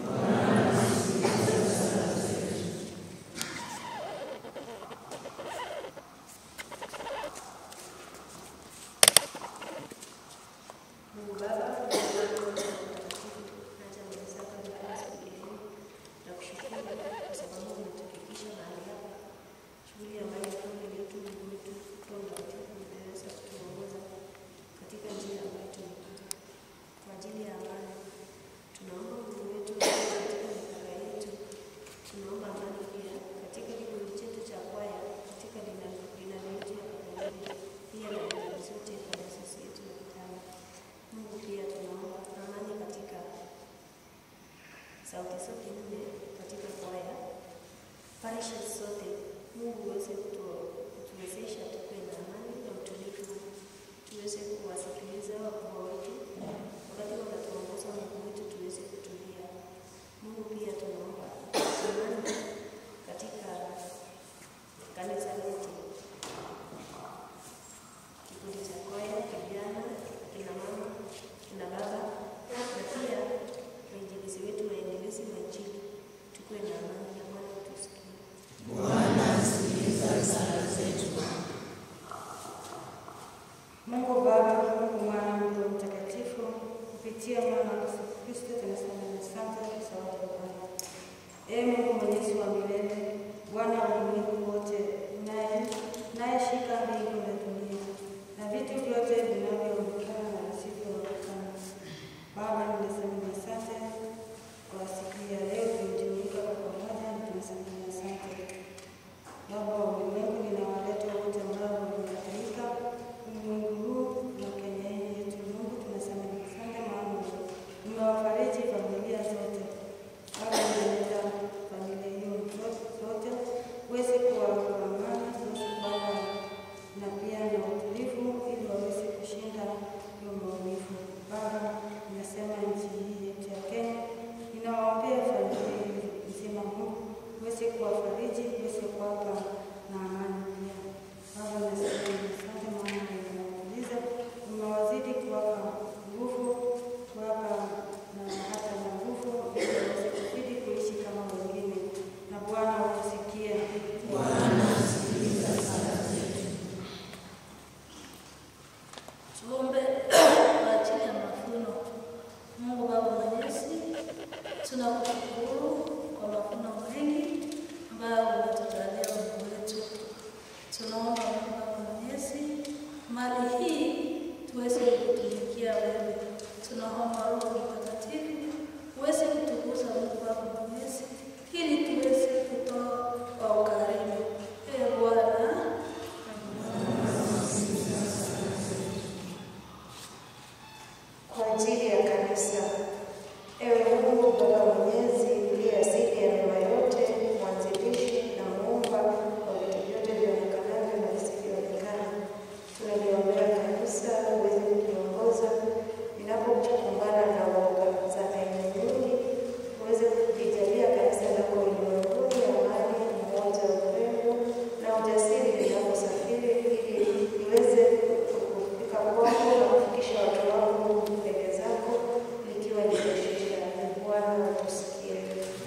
[SPEAKER 1] Mungu Baba, Mungu Mwana, Mungu Mtakatifu, naja mbele zako Bwana siku ya leo na kushukuru kwa sababu umetufikisha mahali hapa, shughuli ambayo kweli yetu Mungu wetu Roho Mtakatifu umeweza kutuongoza katika njia ambayo tumepita kwa ajili ya amani. Tunaomba Mungu wetu katika mipaka yetu, tunaomba amani pia katika kikundi chetu cha kwaya, katika dinami yetu ya pamoja, pia na dinami zote kwa dayosisi yetu ya Kitale. Mungu pia tunaomba amani katika sauti zote nne katika kwaya, parishes zote. Mungu uweze kutu- kutuwezesha tukuwe na amani na utulivu, tuweze kuwasikiliza wakubwa wetu wakati wanatuongoza, Mungu wetu tuweze kutulia. Mungu pia tunaomba amani katika kanisa letu kikundi cha kwaya, vijana, kina mama, kina baba na pia wainjilizi wetu, waendelezi wa Injili, tukuwe na amani na Bwana utusikie.
[SPEAKER 4] Mungu Baba, Mungu Mwana, Mungu Mtakatifu, kupitia mwana wa Yesu Kristo tunasema asante kwa sababu ya Bwana. Ee Mungu mwenyezi wa milele, Bwana wa ulimwengu wote, naye nayeshika mbingu na dunia na vitu vyote vinavyoonekana na visivyoonekana
[SPEAKER 5] Tuombe kwa ajili ya mavuno. Mungu Baba Mwenyezi, tunakushukuru kwa mavuno mengi ambayo umetujalia Mungu wetu. Tunaomba Mungu Baba Mwenyezi, mali hii tuweze kutumikia wewe. Tunaomba Roho Mtakatifu uweze kutukuza Mungu Baba Mwenyezi, ili tuweze kutoa kwa ukarimu. Ee Bwana,
[SPEAKER 4] kwa ajili ya kanisa. Ewe Mungu Baba Mwenyezi, uliye asili ya mema yote, mwanzilishi na muumba wa vitu vyote vionekavyo na visivyoonekana, tunaliombea kanisa uweze kuliongoza linapokumbana na woga za aina nyingi, uweze kulijalia kanisa lako ulimwenguni amani, umoja, upendo na ujasiri linaposafiri, ili liweze kufika kwako na kufikisha watu wako mbele zako likiwa limeshisha. Bwana utusikie.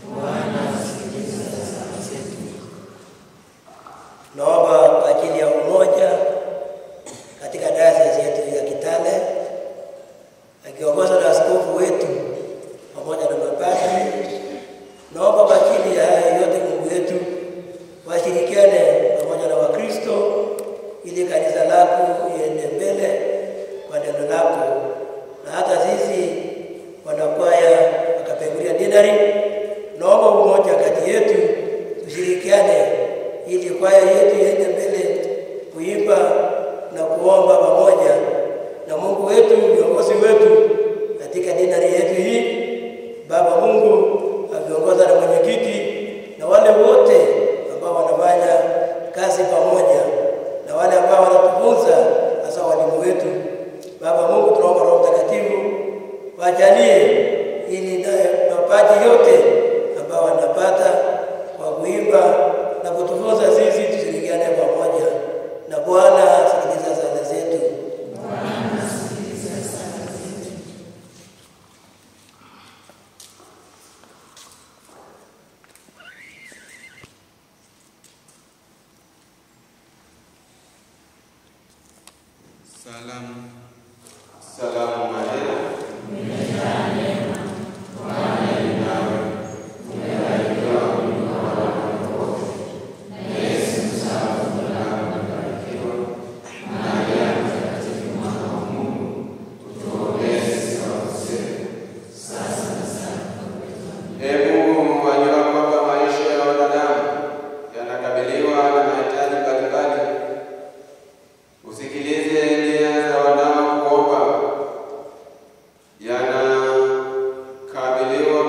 [SPEAKER 6] Naomba kwa ajili ya umoja katika dayosisi yetu ya Kitale akiongozwa na askofu wetu pamoja na mapadri. Naomba kwa ajili ya haya yote, Mungu wetu, washirikiane pamoja na Wakristo ili kanisa lako iende mbele kwa neno lako, na hata sisi wanakwaya wakapengulia dinari, naomba umoja kati yetu, tushirikiane ili kwaya yetu iende mbele kuimba na kuomba pamoja na Mungu wetu, viongozi wetu katika dinari yetu hii. Baba Mungu akiongoza na mwenyekiti na wale wote ambao wanafanya kazi pamoja na wale ambao wanatufunza, hasa walimu wetu. Baba Mungu, tunaomba Roho Mtakatifu wajalie ili na mapaji yote ambao wanapata kwa kuimba na kutufunza sisi tushirikiane pamoja na Bwana. Sikiliza sala zetu.
[SPEAKER 3] Salamu. Salamu Maria. Ee Mungu, wajua kwamba maisha ya wanadamu yanakabiliwa na mahitaji mbalimbali. Usikilize nia za wanaokuomba, yanakabiliwa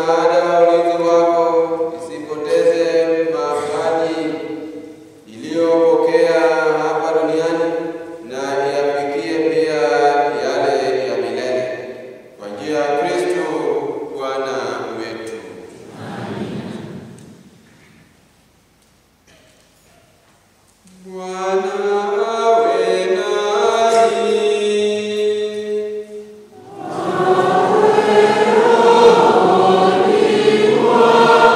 [SPEAKER 3] msaada wa ulinzi wako, isipoteze mapaji iliyopokea hapa duniani na iyafikie pia yale ya milele kwa njia ya Kristo Bwana wetu. Bwana awe nanyi.
[SPEAKER 7] Amen.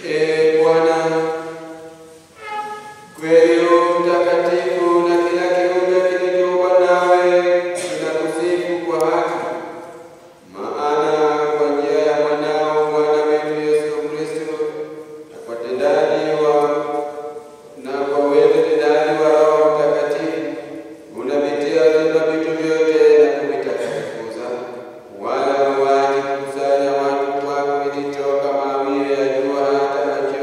[SPEAKER 3] E Bwana, kweli u mtakatifu na kila kiumbe kilichoumbwa nawe kinakusifu kwa haki. Maana kwa njia ya mwanao Bwana wetu Yesu Kristo na kwa tendaji wa na kwa wewe tendaji wa Roho Mtakatifu unavitia vyema vitu vyote na kuvitakatifuza, wala huachi kukusanya watu wako vilitoka mawio ya jua hata machweo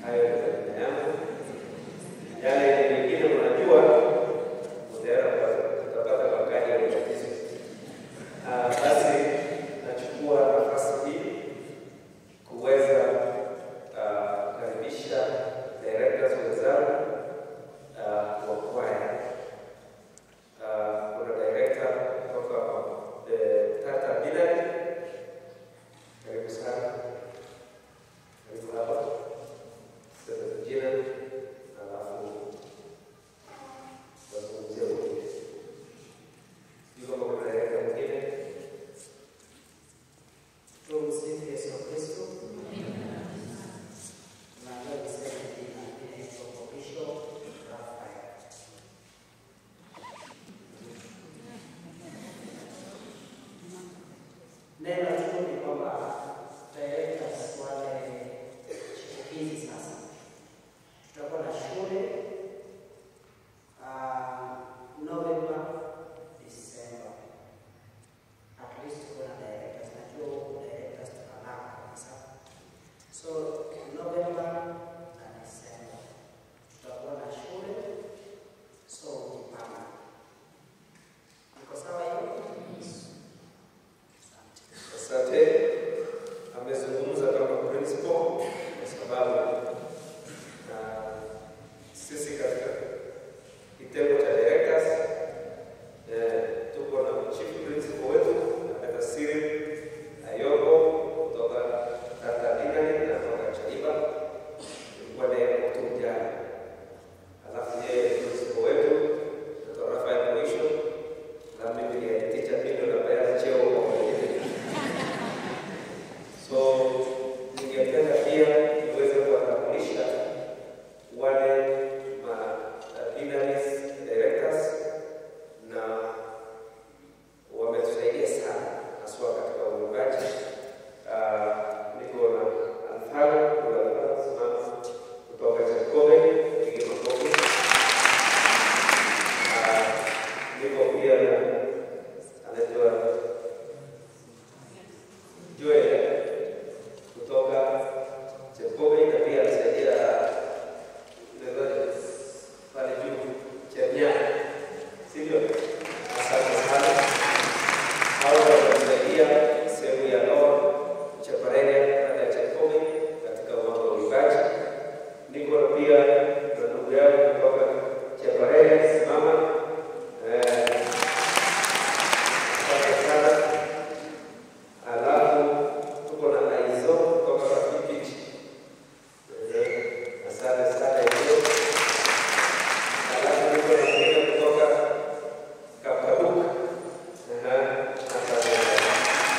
[SPEAKER 7] Hayo ndio majina yangu. Yale mengine unajua, utaenda utapata makali ya tatizo. Ah, Basi nachukua nafasi hii kuweza ah, kukaribisha directors wenzangu ah, wa kwaya. Ah, Kuna director kutoka eh, Tata Binari. Karibu sana. Karibu hapa. Sema jina alafu wazungumzie wengine. Sijui kama kuna director mwingine.
[SPEAKER 8] Tumsifu Yesu Kristo. Naomba niseme jina inaitwa Bishop Raphael. Neno tu ni kwamba directors wale chipukizi sasa tutakuwa na shule ah, November, December at least kuna directors najua huku directors tunalaka kabisa so november na december tutakuwa na shule so ujipanga iko sawa hiyo
[SPEAKER 7] Asante. Amezungumza kama principal kwa sababu na sisi katika kitengo cha directors eh, tuko na chief principal wetu na Peter Siri Ayoko kutoka Tata Dinari na kutoka Chaiba ilikuwa naye Oktoba jana. Alafu yeye principal wetu Dr. Rafael Mwisho na mimi ni teacher Pindo na Bayaz cheo kwa mwingine. So ningependa pia niweze kuwatambulisha wale ma binaries directors na wametusaidia sana haswa katika uungaji. Ah, niko na Alfaro kuna Alfaro simama kutoka Chakome, pige makofi. Ah, niko pia na anaitwa Joel kutoka Chepkobe na pia alisaidia ndio pale juu Chemnya, sivyo? Asante sana. Hao wanatusaidia sehemu ya Loa Chaparenia baada ya Chepkobe katika mambo ya uimbaji. Niko na pia na ndugu yangu kutoka Chaparenia, simama eh, asante sana. Alafu tuko na Aizo kutoka Rafiki. Eh, Asante sana Aizo. Alafu niko na mwingine kutoka Kapaduka. Aha, Asante sana.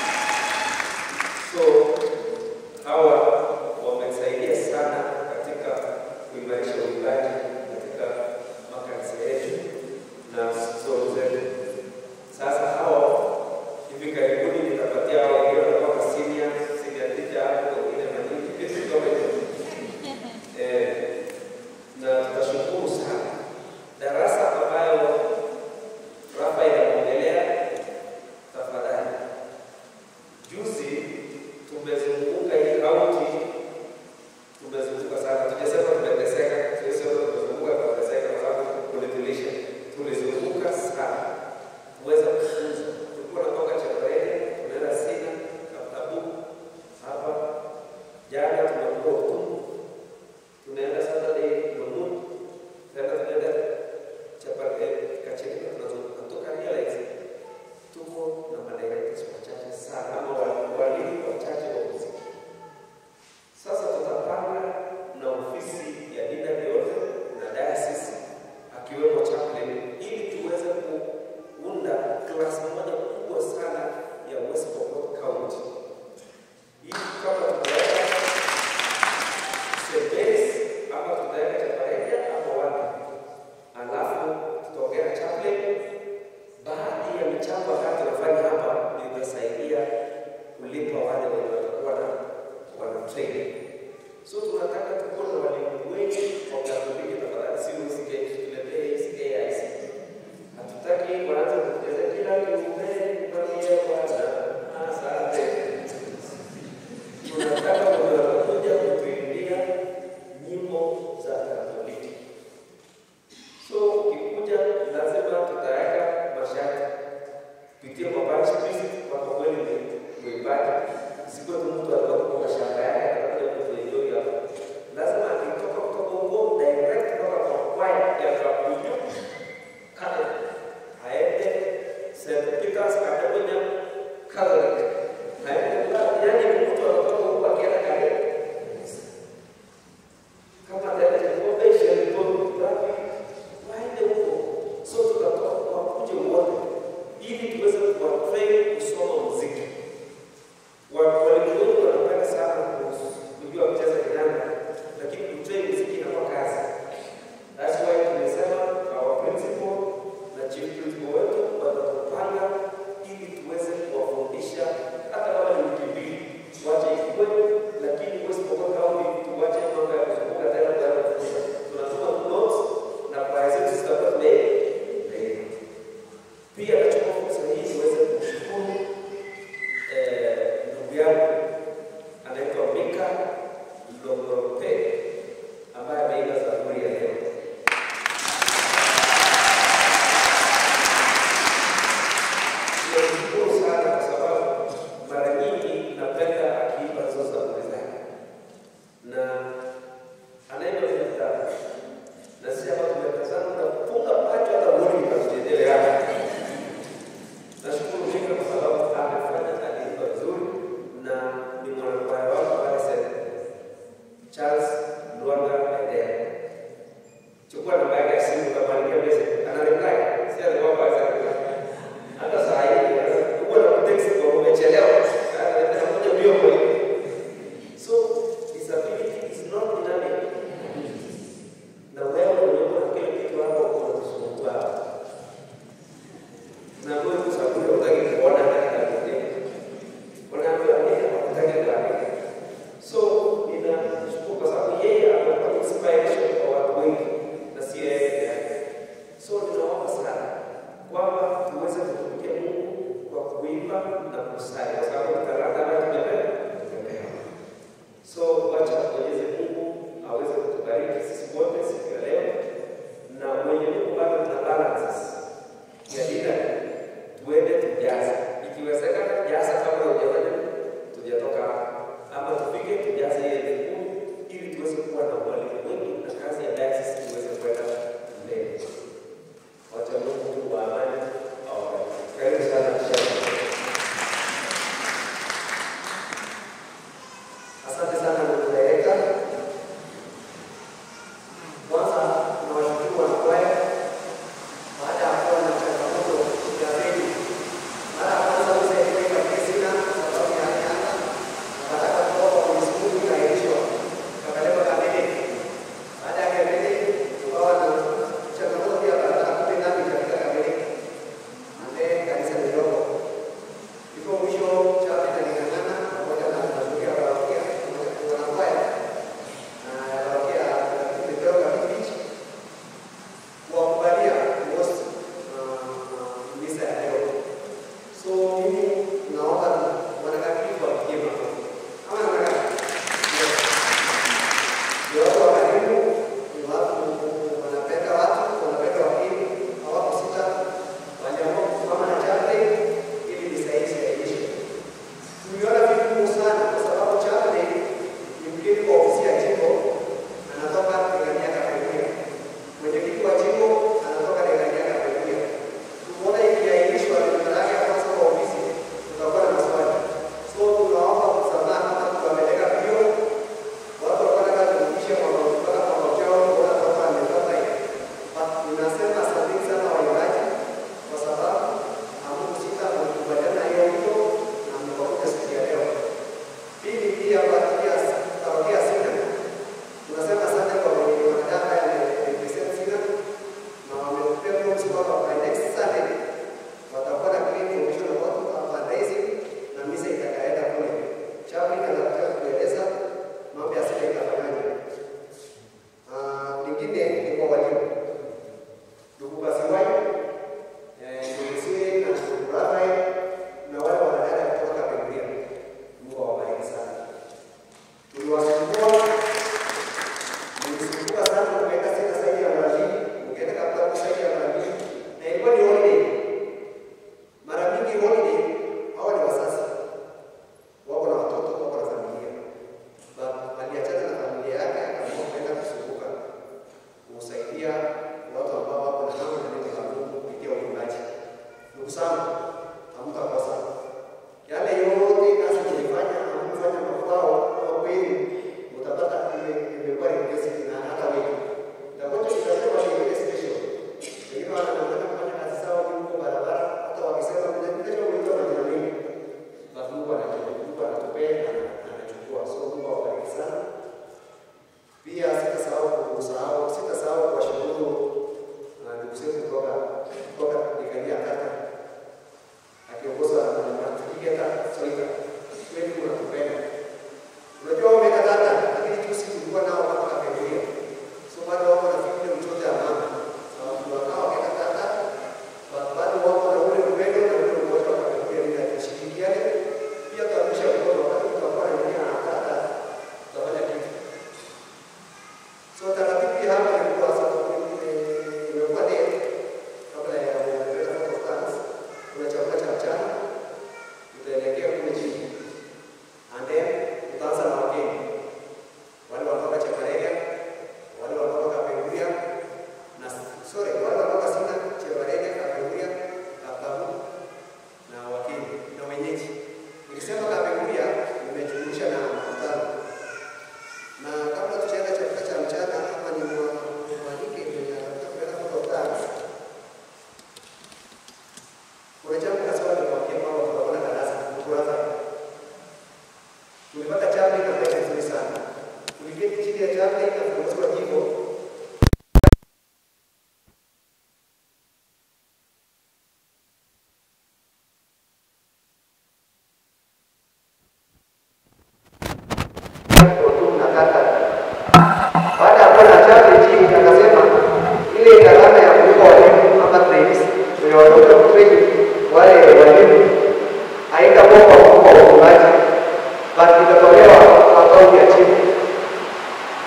[SPEAKER 7] So hawa wamesaidia sana katika kuimarisha uimbaji katika makanisa yetu na stori zetu. Sasa hawa hivi karibuni nitapatia hao wengine wanakuwa senior senior teacher hapo, wengine manini vitu kama hivyo eh, na tutashukuru sana darasa ambayo Rafael anaongelea. Tafadhali, juzi tumezunguka hii kaunti, tumezunguka sana, tujasema tumeteseka, tulisema tumezunguka tumeteseka kwa sababu kulitulisha, tulizunguka sana kuweza kufunza. Tulikuwa natoka Chepareni, tunaenda Sina, Kaptabu, hapa jana tumekuwa Utumu, tunaenda Saturday Lumut, tena tunaenda Chepareni, Kachirika, tunatoka realize tuko na madirectors wachache sana ama wa- walimu wachache wa muziki. Sasa tutapanga na ofisi ya dina yote na diocese akiwemo chaplain ili tuweze kuunda klasi moja kubwa sana ya West Pokot County. Hii kama tutaweka Sebes ama tutaweka Chaparenia ama wapi, alafu tutaongea na chaplain baadhi ya michango ambayo tunafanya hapa ndio itasaidia kulipa wale wenye watakuwa na wana train. So tunataka tukuwe na walimu wengi wa Katoliki, tafadhali si usike tuletee hizi AIC. Hatutaki kuanza kucheza kila kiumbe kwambie Bwana asante. Tunataka wenye watakuja kutuimbia nyimbo Luanga Edel. Chukua namba yake ya simu ukamwandikia message. Ana reply. Si ati kwamba hawezi reply. Hata saa hii huwa na text kwa umechelewa. Sasa anakuja mbio kwa hiyo. So disability is not dynamic. Na wewe unaona kile kitu hapo unakusumbua hapo. Na wewe kusabuni utaki kuona hata kitabu. Unaambiwa nini unataka kuandika. So ninashukuru kwa sababu yeye amekuwa inspiration kwa watu wengi na si yeye peke yake. So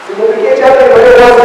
[SPEAKER 9] Simupigie chapa kwa leo kwanza.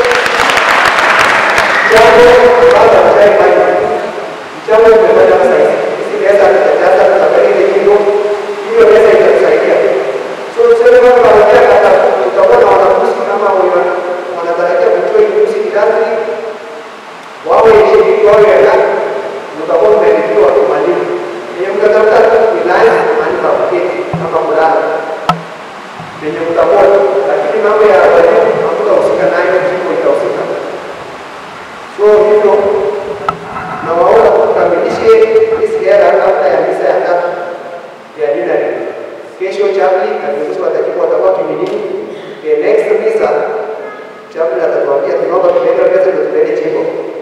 [SPEAKER 9] Jambo baba mtaifanya. Jambo tumefanya sasa hivi. Sisi pesa tutajaza tutabaki ile kitu. Hiyo pesa itatusaidia. So tuseme kama wanatia kata tutakuwa na wanafunzi kama wana- wanatarajia kutoa ujuzi kidato wawe ishiriki wawe ya mtakuwa mmelipiwa mwalimu. Yenye mtatafuta tu ni nani mahali pa kuketi kama kulala penye mtakuwa, lakini mambo ya walimu hamtahusika nayo, jimbo itahusika. So hivyo nawaona tukamilishe hii ziara kabla ya misa ya tatu ya dinari. Kesho chaplain na viongozi wa tajibu watakuwa kimiliki. Okay, next misa chaplain atatuambia tunaomba tupeleke pesa ndio tupeleke jimbo.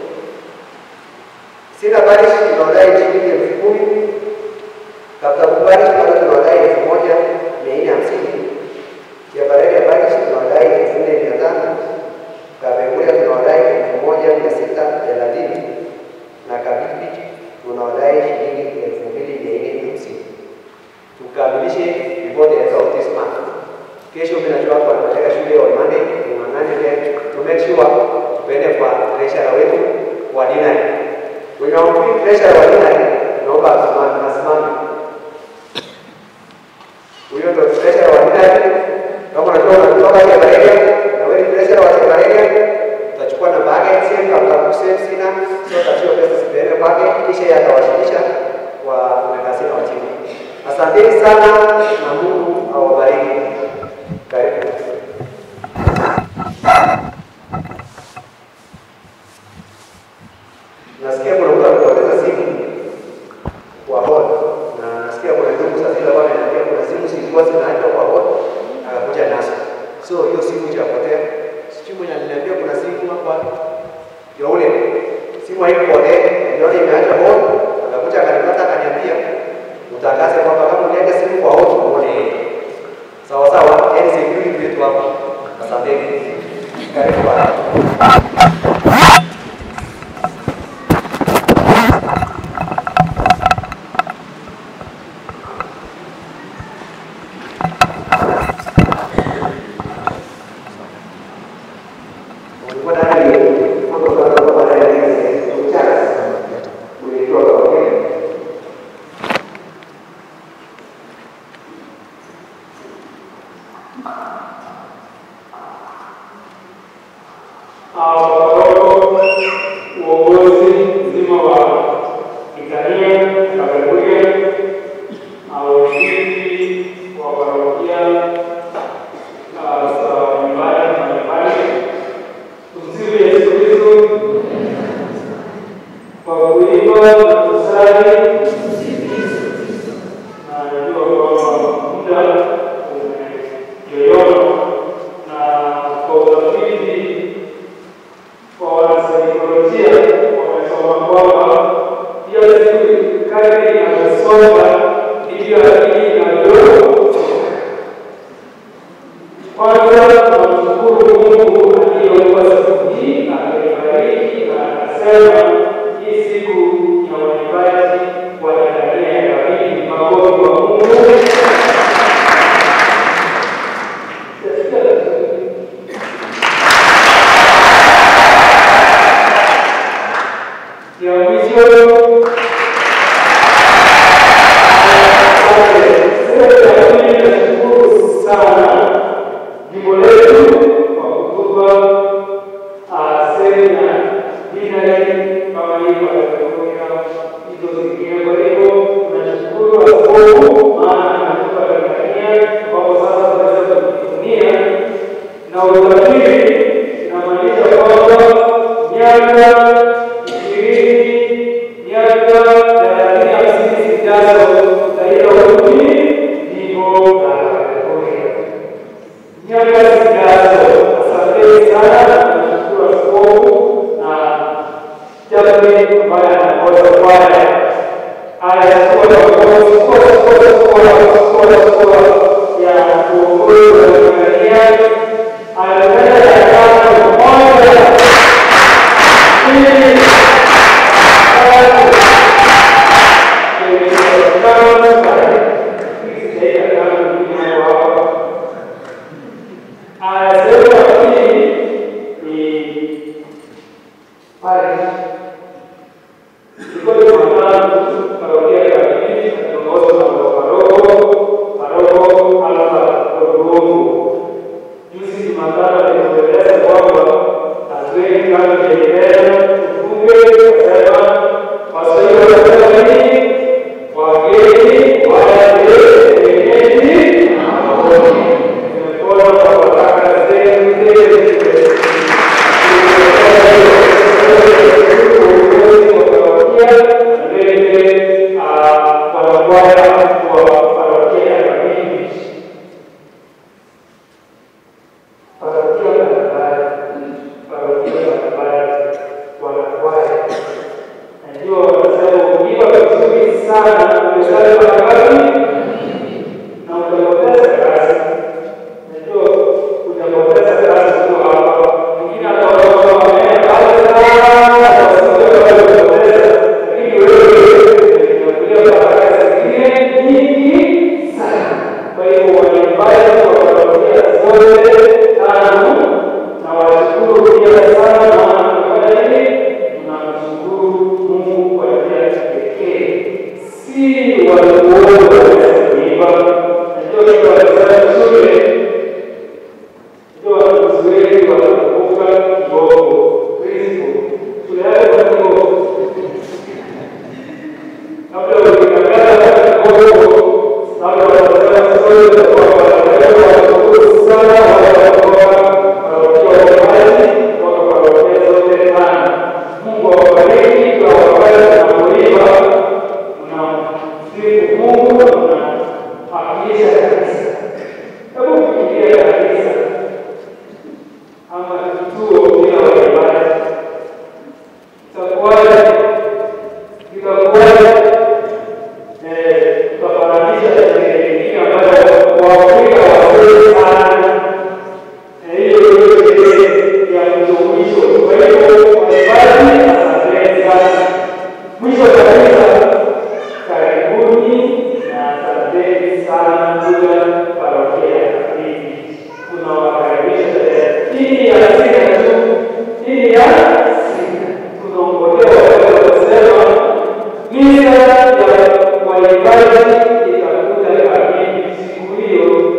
[SPEAKER 9] Sina parish tunawadai shilingi elfu kumi. Kaptabu parish bado tunawadai elfu moja mia nne hamsini. Kiabarele parish tunawadai elfu nne mia tano. Kabenguria tunawadai elfu moja mia sita thelathini na Kabibi tunawadai shilingi elfu mbili mia nne hamsini. Tukamilishe before the end of this month. Kesho mimi najua kwa nataka shule on Monday tung'ang'ane then to make sure tuende kwa treasurer wetu wa dinari. Wenye wampi treasurer wa dinari naomba asimame asimame. Huyo ndo treasurer wa dinari. Kama unajua unatoka Kebareria na wewe ni treasurer wa Kebareria, utachukua namba yake same kama kusema sina, sio tatizo pesa zipeleke kwake kisha yeye atawasilisha kwa mekasini wa chini. Asanteni sana na Mungu awabariki. Karibu. Nasikia kuna mtu amepoteza simu kwa hall na nasikia kuna ndugu sasa hivi hapa ananiambia kuna simu zilikuwa zinaachwa kwa hall akakuja nazo. So hiyo simu itapotea. Sijui mwenye aliniambia kuna simu hapa ya ule simu haikupotea, ndio imeacha hall akakuja akanipata akaniambia utangaze kwamba kama uliacha simu kwa hall uone sawa sawa, yani security wetu hapa. Asanteni. Karibu bwana. Ulikuwa ndani ya mambo kama kwa ndani ya mchana. Ulitoa kwa kweli.
[SPEAKER 10] Awabaroko uongozi mzima wa Kitania Kaberuge, washiriki wa parokia ah, za nyumbani na nyumbani. Tumsifu Yesu Kristo. Kwa kuimba na kusali, na najua kwamba muda umeyoyoma, na kwa utafiti kwa wanasaikolojia wamesoma kwamba hiyo siku kadri inavyosonga ndivyo akili inavyochoka. Kwanza tunamshukuru Mungu aliyeumba siku hii na akaibariki na akasema hii siku ya waimbaji wa Tanzania ya Kabili. Makofi kwa Mungu. Ya mwisho nashukuru sana jimbo letu kwa kutupa semina dinari kama hii watakuja hizo zingine. Kwa hivyo tunashukuru askofu, maana anatupa Tanzania ambapo sasa tunaweza kujivunia na utafiti inamaanisha kwamba miaka ishirini miaka thelathini hamsini zijazo tutaila uchumi jimbo la Kapekoria. Miaka zijazo, asanteni sana, tunashukuru askofu na chaplain ambaye anaongoza kwaya. Haya, skola skola skola skola skola skola skola ya uongozi wa Tanzania anataka ya kwanza moja mbili tulieleza kwamba hatuendi kama kielelezo, tufunge kusema Waswahili wanasema nini? Wageni waje wenyeji hawoni. Tumepona kwa baraka zenu zile na utapoteza kazi. Najua utapoteza kazi ukiwa hapa. Mwingine ataona wameenda pale sana, wasiwe waliopoteza, lakini wewe umekuja baraka zingine nyingi sana. Kwa hiyo waimbaji watawatia zote tano na washukuru pia sana, maana tunafanya nini? Tunamshukuru Mungu kwa njia ya kipekee, si watu wote wanaweza kuimba. Najua kitu wanasema shule ndio wanafunzi wengi wanakumbuka kidogo Kristo. Shule yako kwa kidogo. Labda ukikataza kidogo, labda wanasema sio za kwa wanaelewa washukuru sana wanaotoka parokia waimbaji kutoka parokia zote tano. Mungu awabariki kwa wakati tunapoimba, tunamsifu Mungu na tunawakilisha kanisa. Hebu fikiria kanisa ama kituo bila waimbaji itakuwaje? Itakuwaje? Eh, tutafananisha na sherehe nyingine ambayo Waafrika wazuri sana, na hiyo ndio sherehe ya mwisho mwisho. Kwa hiyo waimbaji, asanteni sana. Mwisho kabisa, karibuni na asanteni sana kuja parokia ya Kafiki. Tunawakaribisha tena. Hii ya sita tu, hii ya sita. Tunaongojea wale wanasema misa ya waimbaji itakuja kamili siku hiyo.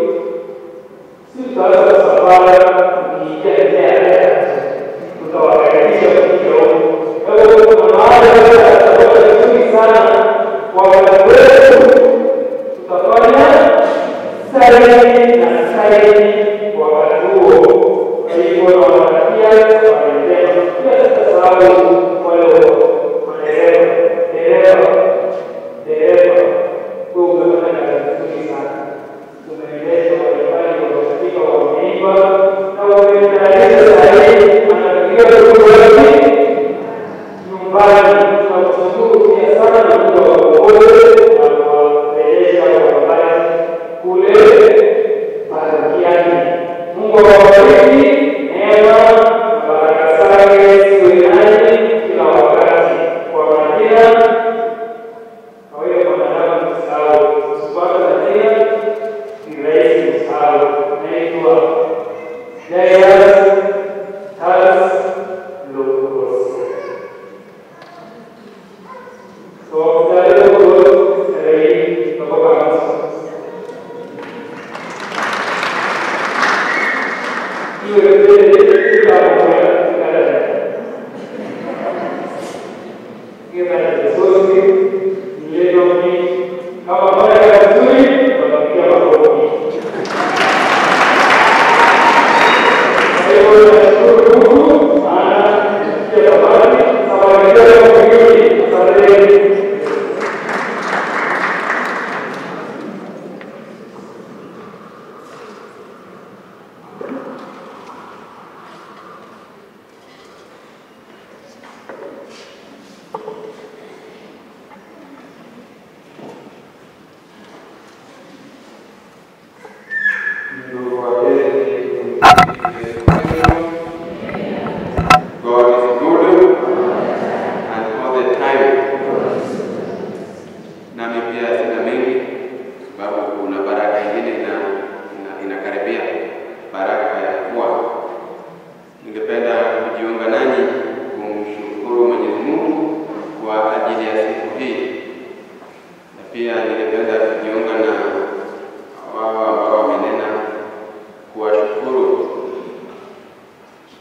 [SPEAKER 10] Si tutaanza safari nikiendelea tutawakaribisha kuja Kwa hiyo kuna mahali yatakuwa vizuri sana kwa wakati wetu tutafanya saini na saini wakati huo. Kwa hivyo nawatakia waendelea. Pia sitasahau wale madereva dereva dereva, wewe umefanya kazi nzuri sana, umeendesha waimbaji waliofika wameimba na wametayarisha sahihi, anapiga duru wapi nyumbani. Tunamshukuru pia sana na Mungu awaongoze na kuwarejesha waimbaji kule parokiani. Mungu awabariki, neema na baraka zake ziwe nanyi kila wakati. Kwa majina kwa hiyo mwanadamu kusahau, usipate na jina ni rahisi kusahau. Naitwa Jairus Charles Locros. So, kutale Locros, tarehe hii kutoka Kamasi. Hiyo yote kila mmoja kila Kita Yesusi nilivyo mimi kama moja vizuri wanapiga makofi. Kwa hiyo nashukuru Mungu maana pia zamani safari yetu kwa kweli asanteni.
[SPEAKER 3] Ndugu wapenzi, God is good and all the time. Nami pia sina mengi sababu kuna baraka ingine ina, ina, inakaribia baraka ya kuwa. Ningependa kujiunga nanyi kumshukuru Mwenyezi Mungu kwa ajili ya siku hii, na pia ningependa kujiunga na wao ambao wamenena kuwashukuru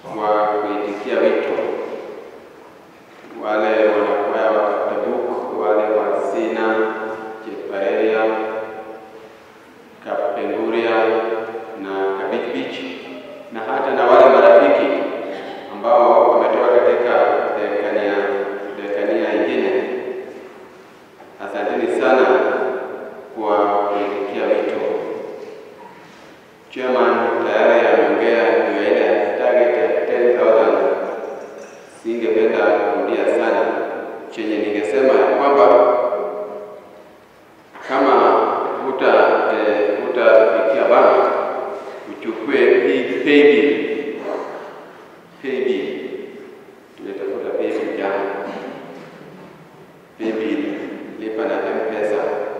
[SPEAKER 3] wa kuitikia wito, wale wanakwaya wa Kaptabuk, wale wa Sina, Chepareria, Kapenguria na Kabich Beach na hata na wale marafiki ambao wametoka katika dekania dekania ingine. Asanteni sana kwa kuitikia wito. Chairman tayari ameongea juu ya ile target ya 10,000. Singependa kurudia sana, chenye ningesema ya kwamba kama huta eh, hutafikia bank uchukue hii paybill paybill, tumetafuta paybill jana, paybill lipa na M-Pesa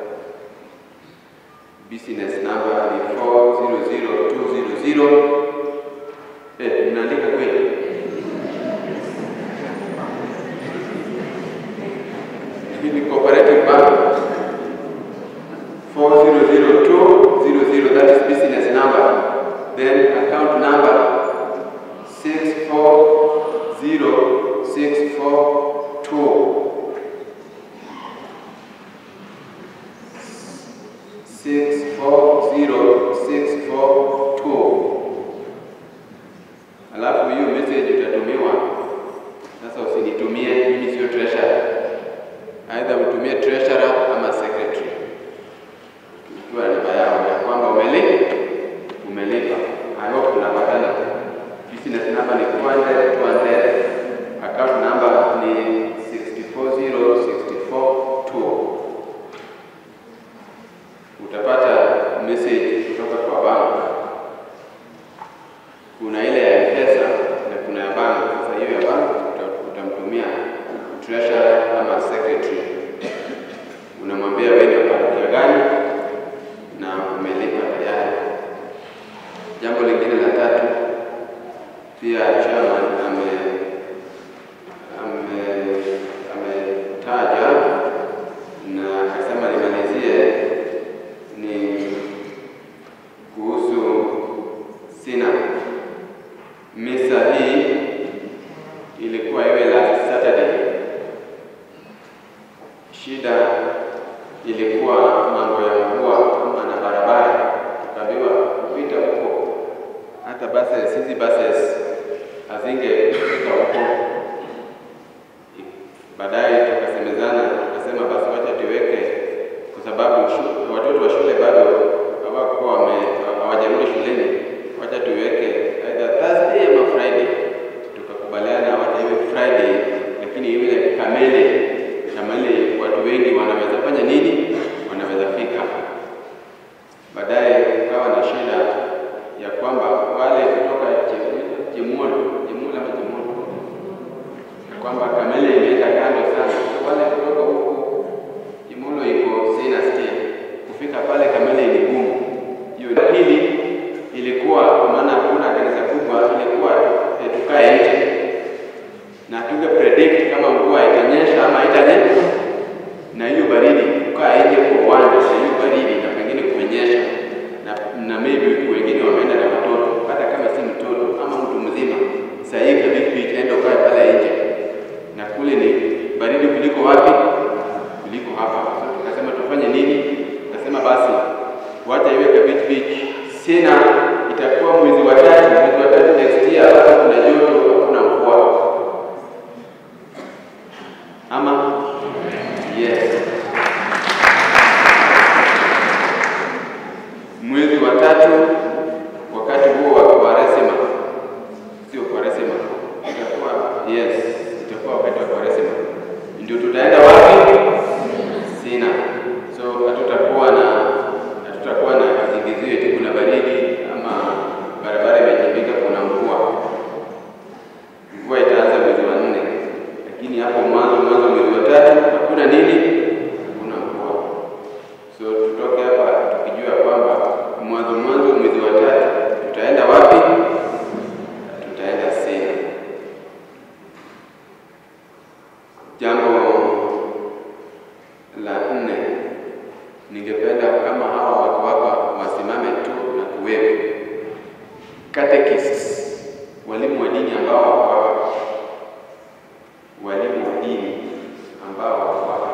[SPEAKER 3] business number ni 400200. Eh, mnaandika kweli? Hii ni cooperative bank 400200, that is business number. Then account number 640642. Six four zero six four two. Alafu hiyo message utatumiwa sasa. Usinitumie mimi, sio treasurer, aidha utumie treasurer ama secretary, ikiwa namba yao ya kwamba umeli umelipa. I hope tunapatana. Business number ni 200 200. Account number ni 640642 utapata message kutoka kwa bank. Kuna ile ya M-Pesa na kuna ya bank. Sasa hiyo ya bank uta- utamtumia treasurer ama secretary, unamwambia wewe ni wa parokia gani na umelipa tayari. Jambo lingine la tatu, pia chairman ame ame ametaja na akasema nimalizie ni kuhusu sina misa hii ilikuwa iwe last Saturday. Shida ilikuwa mambo ya mvua ama na barabara, tukaambiwa kupita huko, hata buses hizi buses hazingefika huko. Baadaye tukasemezana, tukasema basi wacha tuweke, kwa sababu shu- watoto wa shule bado hawakuwa wame- hawajarudi shuleni, wacha tuweke either Thursday ama Friday. Tukakubaliana wacha iwe Friday, lakini iwe kamili, kama ile watu wengi wanaweza fanya nini, wanaweza fika. Baadaye kukawa na shida ya kwamba wale kutoka Jimolo, Jimolo ama Jimolo kwamba Kamele imeenda kando sana. Wale kutoka huku Imulo iko sina stia, kufika pale Kamele ni gumu. Hiyo hili ilikuwa kwa maana hakuna kanisa kubwa, ilikuwa eh, tukae nje na tuge predict kama mvua itanyesha ama itanyesha, na hiyo baridi, kukaa nje kwa uwanja na hiyo baridi, na pengine kumenyesha na, na maybe wengine wameenda na watoto, hata kama si mtoto ama mtu mzima, saa hii kabidi enda ukae pale nje na kule ni baridi kuliko wapi? Kuliko hapa. So tukasema tufanye nini? Tukasema basi wacha iwe Kabit Beach. Sina itakuwa mwezi wa tatu, mwezi wa tatu next year, hata kuna joto, hakuna mvua. Ama yes, mwezi wa tatu, wakati huo wa Kwaresima, sio Kwaresima, itakuwa yes, itakuwa wakati wa Kwaresima, ndio tutaenda wapi? Sina. So hatutakuwa na hatutakuwa na kisingizio eti kuna baridi ama barabara imechimbika, kuna mvua. Mvua itaanza mwezi wa nne, lakini hapo mwanzo mwanzo mwezi wa tatu hakuna nini, hakuna mvua. So tutoke hapa tukijua kwamba mwanzo mwanzo mwezi wa tatu tutaenda wapi? Tutaenda Sina. Jambo walimu wa dini ambao wako hapa, walimu wa dini ambao wako hapa.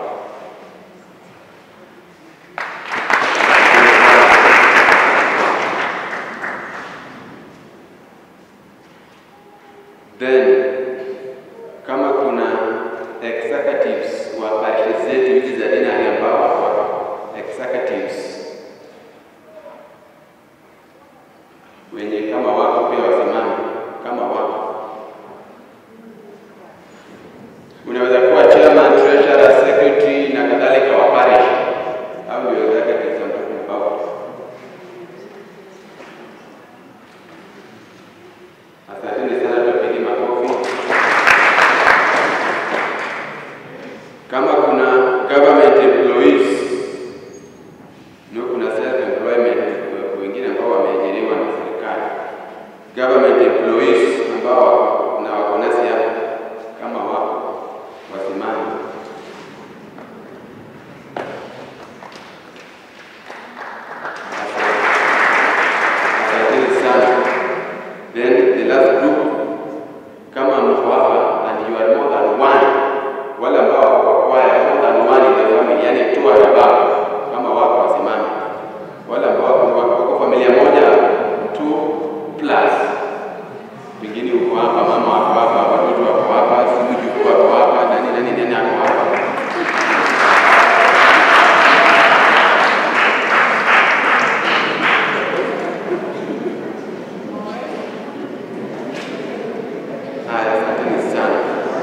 [SPEAKER 3] Then kama kuna executives wa parish zetu hizi za dinari ambao wako hapa, executives wenye kama wako pia wasimame kama wako. Unaweza kuwa chairman, treasurer, secretary na kadhalika wa parish au ndio executives I'm talking about. Asanteni sana, tupige makofi. Kama kuna government employees no, kuna self employment wengine ambao wameajiriwa na serikali, government employees ambao wako na wako nasi hapa, kama wako wasimame. Asanteni sana. Then the last group, kama mko hapa and you are more than one, wale ambao wako kwa kwaya more than one in the family, yani two and above, kama wako wasimame. Wale ambao wako wako wako familia moja two plus, pengine uko hapa, mama wako hapa, watoto wako hapa, sijui mjukuu wako hapa, nani nani nani ako hapa. Haya, asanteni sana.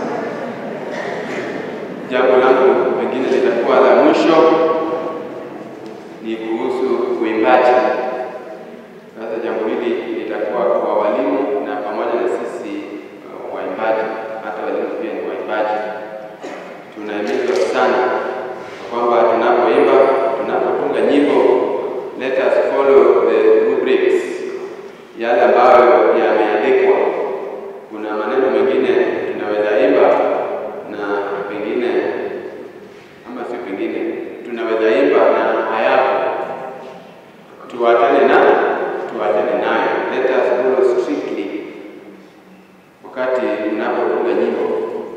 [SPEAKER 3] Jambo langu pengine litakuwa la mwisho ni kuhusu uimbaji. Sasa jambo hili litakuwa kwa walimu na pamoja na sisi uh, waimbaji, hata walimu pia ni waimbaji. Tunahimizwa sana kwamba tunapoimba, tunapotunga nyimbo, let us follow the rubrics, yale ambayo yameandikwa kuna maneno mengine tunaweza imba na pengine ama sio pengine tunaweza imba na hayapo, tuachane na tuachane nayo. Let us follow strictly wakati unapotunga nyimbo.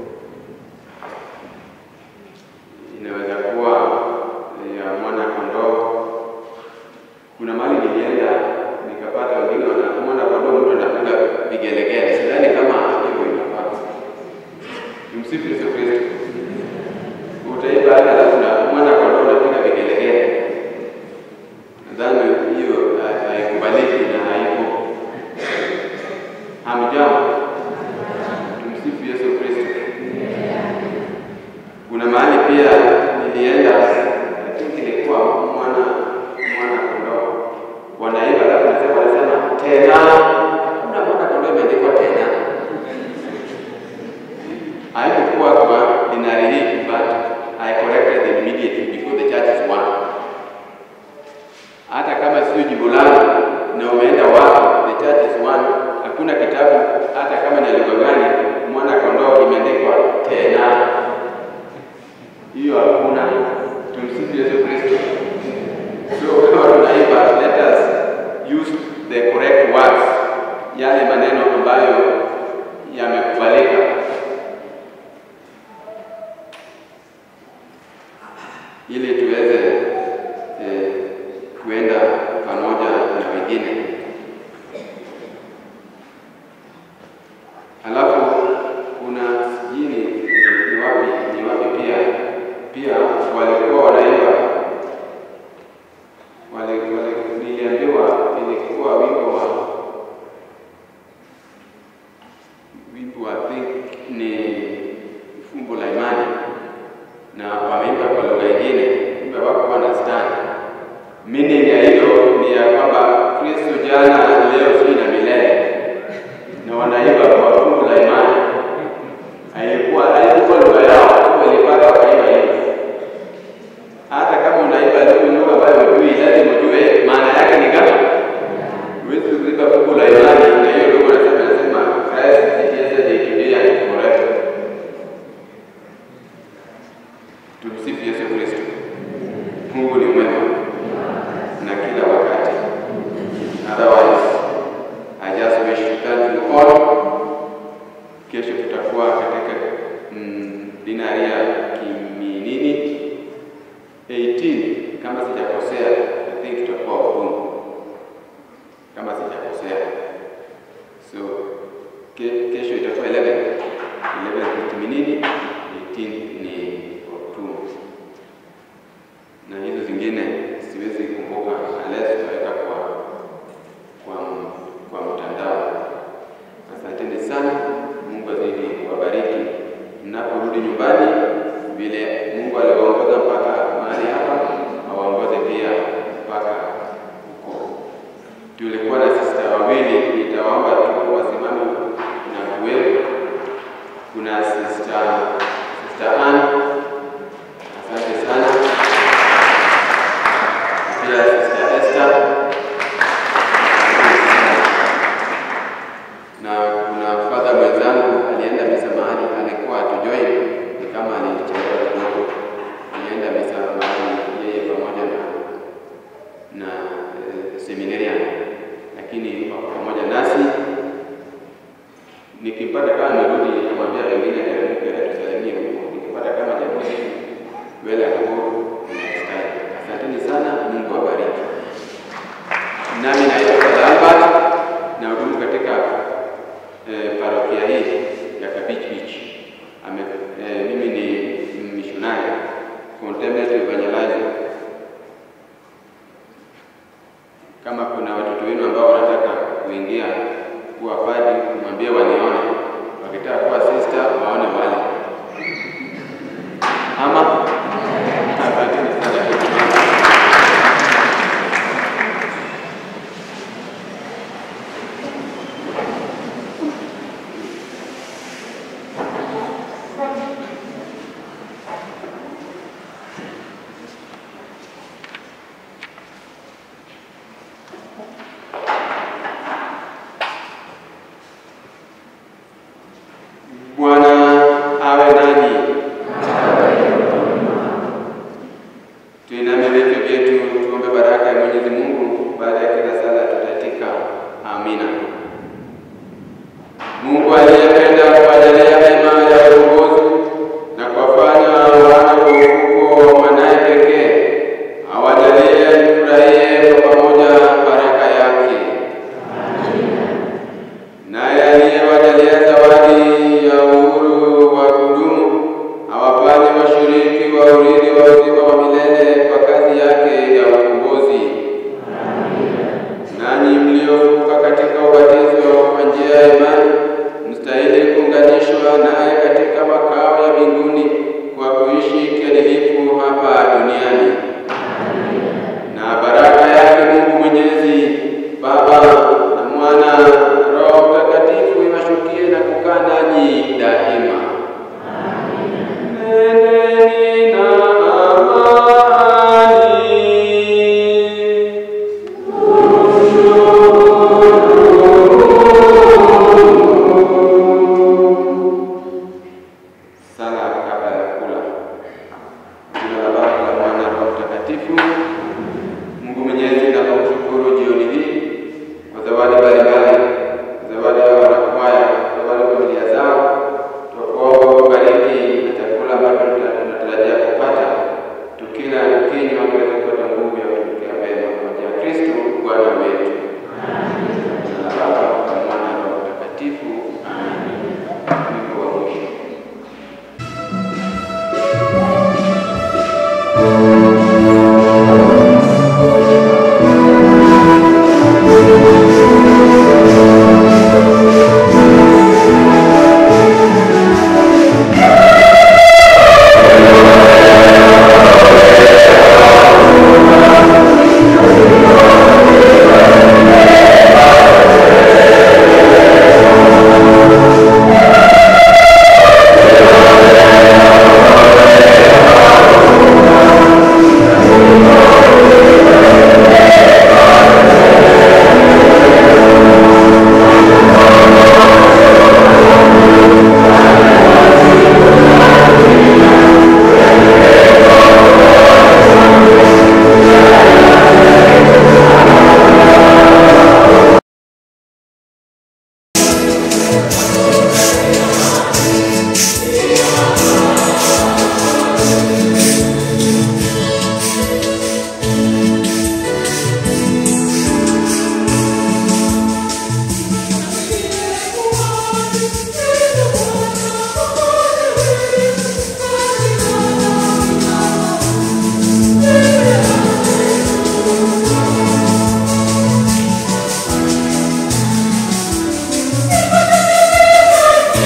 [SPEAKER 3] Inaweza kuwa ya mwana kondoo. Kuna mahali nilienda nikapata wengine wana mwana kondoo, mtu anapiga vigelegele. Sidhani kama hivyo inafaa. Tumsifu Yesu Kristo. Utaimba hata alafu na mwana kondoo unapiga vigelegele. Nadhani hiyo ha- haikubaliki na haipo. Hamjambo. Tumsifu Yesu Kristo. Kuna mahali pia nilienda, I think ilikuwa mwana mwana kondoo wanaimba, alafu nasema wanasema tena, hakuna mwana kondoo imeandikwa tena. Haikukuwa kwa dinari hii, but I corrected them immediately before the church is one. Hata kama sio jimbo langu na umeenda wapi, the church is one. Hakuna kitabu hata kama ni lugha gani, mwana kondoo imeandikwa tena. Hiyo hakuna. Tumsifu Yesu Kristo. So kama tunaimba, let us use the correct words, yale maneno ambayo yamekubalika. ili tuweze eh, kuenda pamoja na wengine. Halafu kuna sijui ni ni wapi ni wapi pia pia walikuwa wanaimba wale wale, niliambiwa ilikuwa wimbo wa wimbo I think ni fumbo la imani na wameimba kwa lugha nyingine, kumbe wako understand meaning ya hilo ni ya kwamba Kristo jana, leo, si na milele, na wanaimba kwa fungu la imani. Haikuwa haikuwa lugha yao, tu walipata wakaimba hivyo. Hata kama unaimba lugha lugha ambayo hujui, lazima ujue maana yake ni gani. Huwezi kuimba fungu la imani na hiyo lugha unasema nasema Christ is yesterday, today and forever. Tumsifu Yesu Kristo. Mungu ni mwema na kila wakati. Otherwise, I just wish to thank you all kesho tutakuwa katika mm, dinari ya Kiminini 18 kama sijakosea, I think tutakuwa Ubungo kama sijakosea. So ke, kesho itakuwa 11 11 ni Kiminini, 18 ni Otumu na hizo zingine siwezi kumbuka unless tutaweka kwa kwa kwa mtandao. Asanteni sana, Mungu azidi kuwabariki mnaporudi nyumbani, vile Mungu aliwaongoza mpaka mahali hapa, awaongoze pia mpaka huko. Tulikuwa na sista wawili, nitawaomba tu wasimame na kuwepo. Kuna sista sista Ann, asante sana pia Sister Esther na kuna fadha mwenzangu alienda misa mahali, alikuwa atujoin, ni kama alichelewa kidogo, alienda misa mahali yeye pamoja na na eh, seminarian, lakini wako pamoja nasi. Nikipata kama amerudi, namwambia wengine ateremke atusalimie huko, nikipata kama hajarudi mbele ya Mungu nimestahili. Asanteni sana, Mungu awabariki. Nami naitwa Father Albert na hudumu katika eh, parokia hii ya Kabich Beach. Ame, eh, mimi ni missionary contemplative evangelizer. Kama kuna watoto wenu ambao wanataka kuingia kuwa padri, mwambie wanione. Wakitaka kuwa sister, waone wale ama asanteni sana. Bwana awe nanyi. Tuiname vichwa vyetu tuombe baraka ya Mwenyezi Mungu. Baada ya kila sala tutatika amina. Mungu aliyependa kuwajalia mema ya uongozi na kuwafanya wana wa ufufuko wa mwanaye pekee, awajalie tufurahie kwa pamoja baraka yake. Naye aliyewajalia zawadi ya uhuru wa kudumu awafanye washiriki wa urithi wa uzima wa milele kwa kazi yake ya ukombozi. Nanyi mliofufuka katika ubatizo kwa njia ya imani, mstahili kuunganishwa naye katika makao ya mbinguni kwa kuishi kiadilifu hapa duniani. Na baraka yake Mungu Mwenyezi, Baba na Mwana na Roho Mtakatifu iwashukie na kukaa nanyi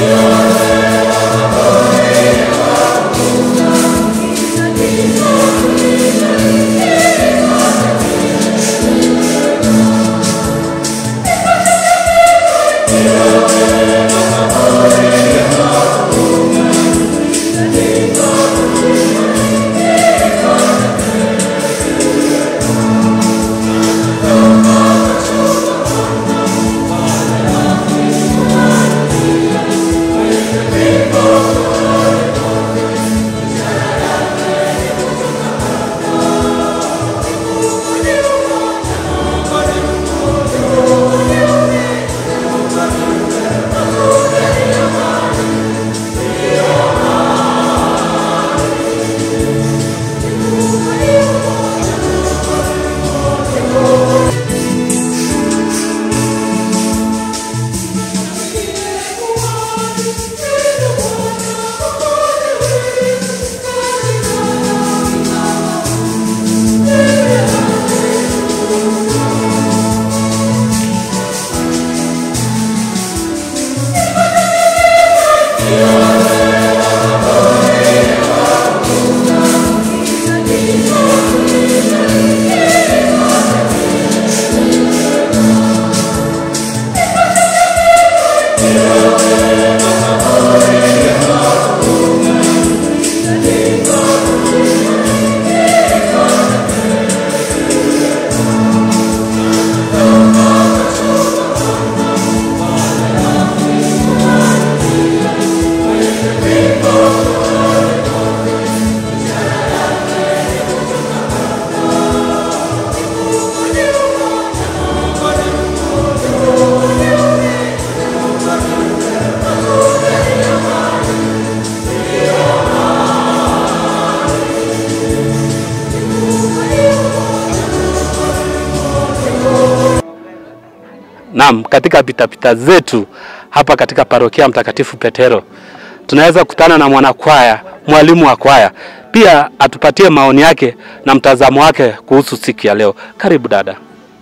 [SPEAKER 11] Naam, katika pitapita zetu hapa katika parokia Mtakatifu Petero tunaweza kukutana na mwanakwaya, mwalimu wa kwaya, pia atupatie maoni yake na mtazamo wake kuhusu siku ya leo. Karibu dada,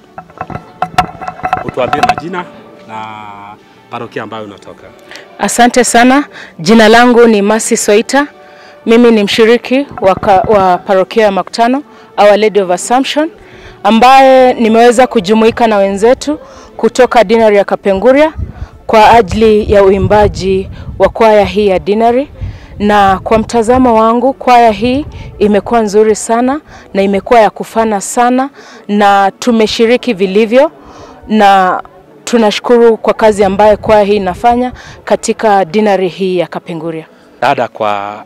[SPEAKER 11] utuambie majina na parokia ambayo unatoka.
[SPEAKER 12] Asante sana. Jina langu ni Masi Soita. Mimi ni mshiriki wa, ka, wa parokia ya Makutano Our Lady of Assumption ambaye nimeweza kujumuika na wenzetu kutoka dinari ya Kapenguria kwa ajili ya uimbaji wa kwaya hii ya dinari, na kwa mtazamo wangu kwaya hii imekuwa nzuri sana na imekuwa ya kufana sana, na tumeshiriki vilivyo na tunashukuru kwa kazi ambayo kwaya hii inafanya katika dinari hii ya Kapenguria.
[SPEAKER 11] Dada, kwa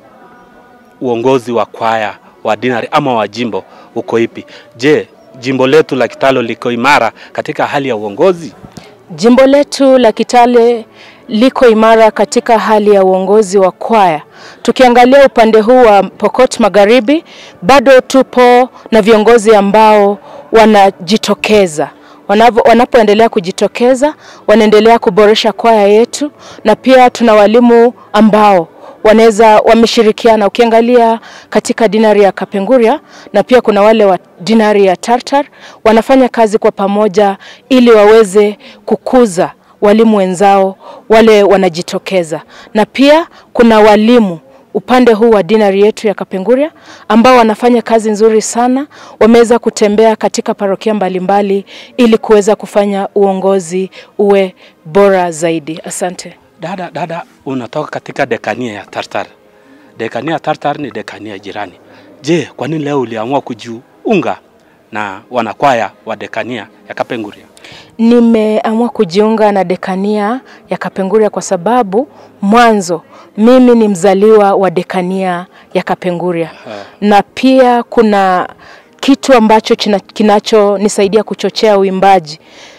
[SPEAKER 11] uongozi wa kwaya wa dinari ama wa jimbo uko ipi? Je, jimbo letu la Kitale liko imara katika hali ya uongozi?
[SPEAKER 12] Jimbo letu la Kitale liko imara katika hali ya uongozi wa kwaya. Tukiangalia upande huu wa Pokot Magharibi, bado tupo na viongozi ambao wanajitokeza Wanavo, wanapoendelea kujitokeza wanaendelea kuboresha kwaya yetu, na pia tuna walimu ambao wanaweza wameshirikiana. Ukiangalia katika dinari ya Kapenguria na pia kuna wale wa dinari ya Tartar wanafanya kazi kwa pamoja ili waweze kukuza walimu wenzao wale wanajitokeza, na pia kuna walimu upande huu wa dinari yetu ya Kapenguria ambao wanafanya kazi nzuri sana. Wameweza kutembea katika parokia mbalimbali ili kuweza kufanya uongozi uwe bora zaidi. Asante.
[SPEAKER 11] Dada, dada, unatoka katika dekania ya Tartar. Dekania ya Tartar ni dekania jirani. Je, kwa nini leo uliamua kujiunga na wanakwaya wa dekania ya Kapenguria?
[SPEAKER 12] Nimeamua kujiunga na dekania ya Kapenguria kwa sababu mwanzo mimi ni mzaliwa wa dekania ya Kapenguria na pia kuna kitu ambacho kinachonisaidia kuchochea uimbaji.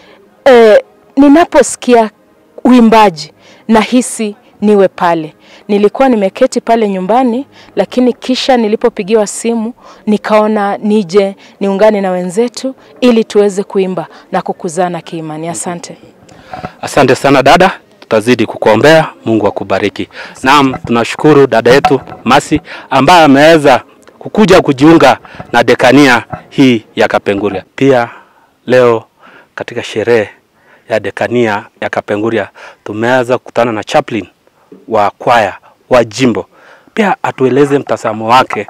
[SPEAKER 12] E, ninaposikia uimbaji nahisi niwe pale. Nilikuwa nimeketi pale nyumbani, lakini kisha nilipopigiwa simu nikaona nije niungane na wenzetu ili tuweze kuimba na kukuzana kiimani. Asante.
[SPEAKER 11] Asante sana dada, tutazidi kukuombea. Mungu akubariki. Naam, tunashukuru dada yetu Masi ambaye ameweza kukuja kujiunga na dekania hii ya Kapenguria. Pia leo katika sherehe ya dekania ya Kapenguria tumeweza kukutana na chaplain wa kwaya wa jimbo, pia atueleze mtazamo wake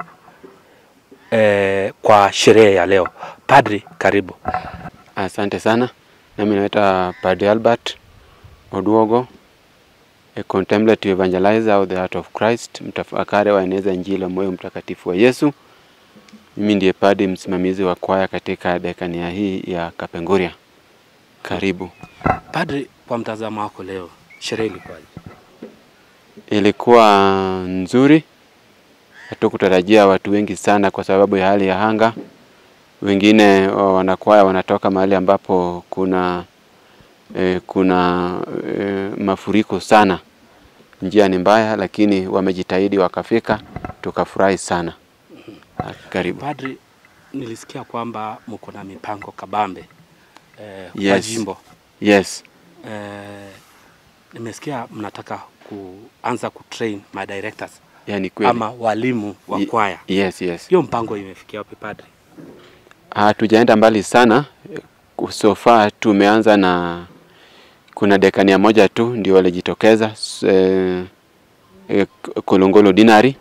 [SPEAKER 11] eh, kwa sherehe ya leo. Padri, karibu.
[SPEAKER 3] Asante sana. Nami naitwa Padre Albert Oduogo, a contemplative evangelizer of the Heart of Christ, mtafakari wa eneza Injili ya moyo mtakatifu wa Yesu. Mimi ndiye padri msimamizi wa kwaya katika dekania hii ya Kapenguria. Karibu.
[SPEAKER 11] Padri, kwa mtazamo wako leo sherehe ilikuwaje?
[SPEAKER 3] Ilikuwa nzuri, hatukutarajia watu wengi sana kwa sababu ya hali ya anga. Wengine wa- wanakwaya wanatoka mahali ambapo kuna eh, kuna eh, mafuriko sana, njia ni mbaya, lakini wamejitahidi wakafika, tukafurahi sana. Ah, Karibu.
[SPEAKER 11] Padri, nilisikia kwamba mko na mipango kabambe eh, kwa
[SPEAKER 3] Yes.
[SPEAKER 11] jimbo
[SPEAKER 3] Yes.
[SPEAKER 11] eh, nimesikia mnataka kuanza kutrain my directors
[SPEAKER 3] Yani kweli.
[SPEAKER 11] ama walimu wa
[SPEAKER 3] Ye-
[SPEAKER 11] kwaya.
[SPEAKER 3] Yes, yes.
[SPEAKER 11] Hiyo mpango imefikia wapi padri?
[SPEAKER 3] Hatujaenda mbali sana. So far tumeanza na kuna dekania moja tu ndio walijitokeza s- eh, eh, Kolongolo dinari.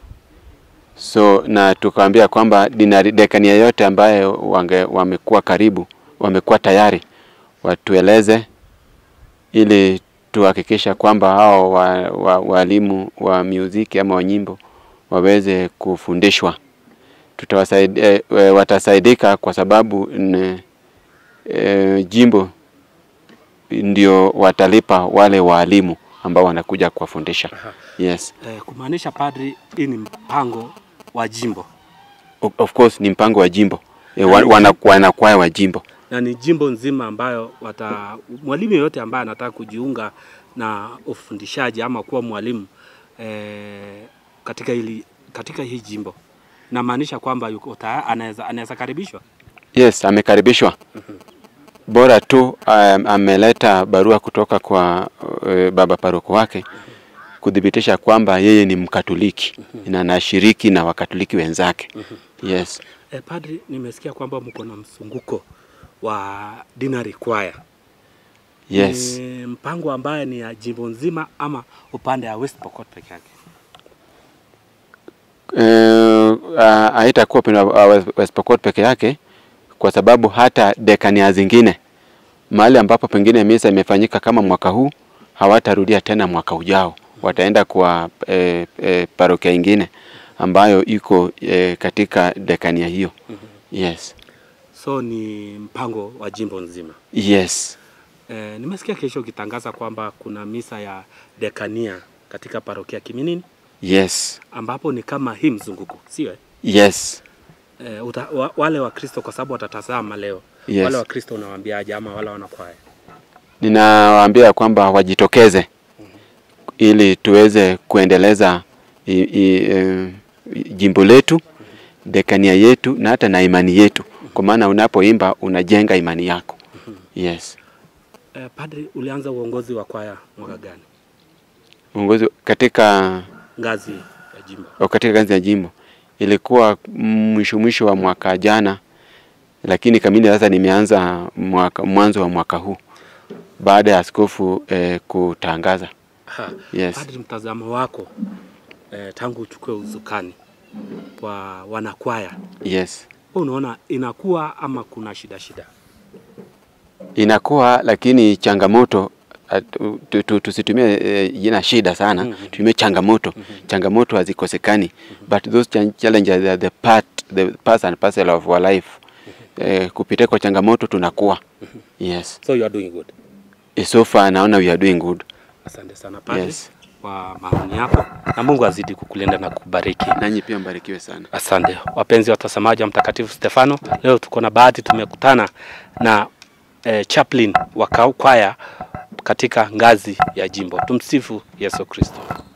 [SPEAKER 3] So na tukaambia kwamba dinari dekania yote ambaye wange, wamekuwa karibu wamekuwa tayari watueleze ili tuhakikisha kwamba hao wa, wa, walimu wa muziki ama wa nyimbo waweze kufundishwa tutawasaidia eh, eh, watasaidika kwa sababu ne, eh, jimbo ndio watalipa wale waalimu ambao wanakuja kuwafundisha. Yes.
[SPEAKER 11] Eh, kumaanisha padri, hii ni mpango wa jimbo
[SPEAKER 3] O- Of course ni mpango wa jimbo eh, wa,
[SPEAKER 11] Yaani
[SPEAKER 3] wana, wanakwaya wa jimbo.
[SPEAKER 11] na ni jimbo nzima ambayo wata mwalimu yeyote ambaye anataka kujiunga na ufundishaji ama kuwa mwalimu eh, katika hili katika hii jimbo namaanisha kwamba yuko tayari anaweza anaweza karibishwa.
[SPEAKER 3] Yes, amekaribishwa. Bora tu um, ameleta barua kutoka kwa uh, baba paroko wake kudhibitisha kwamba yeye ni Mkatoliki na anashiriki na Wakatoliki wenzake. Yes.
[SPEAKER 11] Eh, padri, nimesikia kwamba mko na msunguko wa dinari kwaya.
[SPEAKER 3] Yes.
[SPEAKER 11] Ni mpango ambaye ni ya jimbo nzima ama upande ya West Pokot peke yake?
[SPEAKER 3] Eh, ah, haitakuwa upande wa West- West Pokot peke yake kwa sababu hata dekania zingine mahali ambapo pengine misa imefanyika kama mwaka huu hawatarudia tena mwaka ujao, wataenda kwa eh, eh, parokia ingine ambayo iko eh, katika dekania hiyo. Yes.
[SPEAKER 11] So ni mpango wa jimbo nzima.
[SPEAKER 3] Yes.
[SPEAKER 11] Eh, nimesikia kesho ukitangaza kwamba kuna misa ya dekania katika parokia Kiminini
[SPEAKER 3] Yes.
[SPEAKER 11] ambapo ni kama hii mzunguko, sio? eh?
[SPEAKER 3] Yes.
[SPEAKER 11] Eh, uta, wa, wale Wakristo kwa sababu watatazama leo
[SPEAKER 3] Yes.
[SPEAKER 11] wale Wakristo unawaambiaje ama wale wanakwaya?
[SPEAKER 3] Ninawaambia kwamba wajitokeze ili tuweze kuendeleza i, i, e, jimbo letu, dekania yetu na hata na imani yetu, kwa maana unapoimba unajenga imani yako. Yes.
[SPEAKER 11] Eh, padri, ulianza uongozi wa kwaya mwaka gani?
[SPEAKER 3] Uongozi katika
[SPEAKER 11] Ngazi ya jimbo.
[SPEAKER 3] au katika ngazi ya jimbo ilikuwa mwisho mwisho wa mwaka jana, lakini kamili sasa nimeanza mwaka, mwanzo wa mwaka huu baada ya askofu eh, kutangaza.
[SPEAKER 11] Ha,
[SPEAKER 3] Yes.
[SPEAKER 11] Padri, mtazamo wako eh, tangu uchukue uzukani kwa wanakwaya,
[SPEAKER 3] Yes.
[SPEAKER 11] wewe unaona inakuwa ama kuna shida shida?
[SPEAKER 3] inakuwa lakini changamoto at- tu- tu- tusitumie eh, jina shida sana
[SPEAKER 11] Mhm.
[SPEAKER 3] tutumie changamoto changamoto hazikosekani but those chan- challenges are the part the part and parcel of our life eh, kupitia kwa changamoto tunakuwa yes
[SPEAKER 11] So you are doing good.
[SPEAKER 3] Eh, so far naona we are doing good
[SPEAKER 11] Asante sana padri
[SPEAKER 3] Yes.
[SPEAKER 11] kwa maoni yako, na Mungu azidi kukulinda na kukubariki.
[SPEAKER 3] nanyi pia mbarikiwe sana
[SPEAKER 11] Asante wapenzi watazamaji wa Mtakatifu Stefano, leo tuko na bahati tumekutana na eh, chaplain wa kwaya katika ngazi ya jimbo. Tumsifu Yesu Kristo.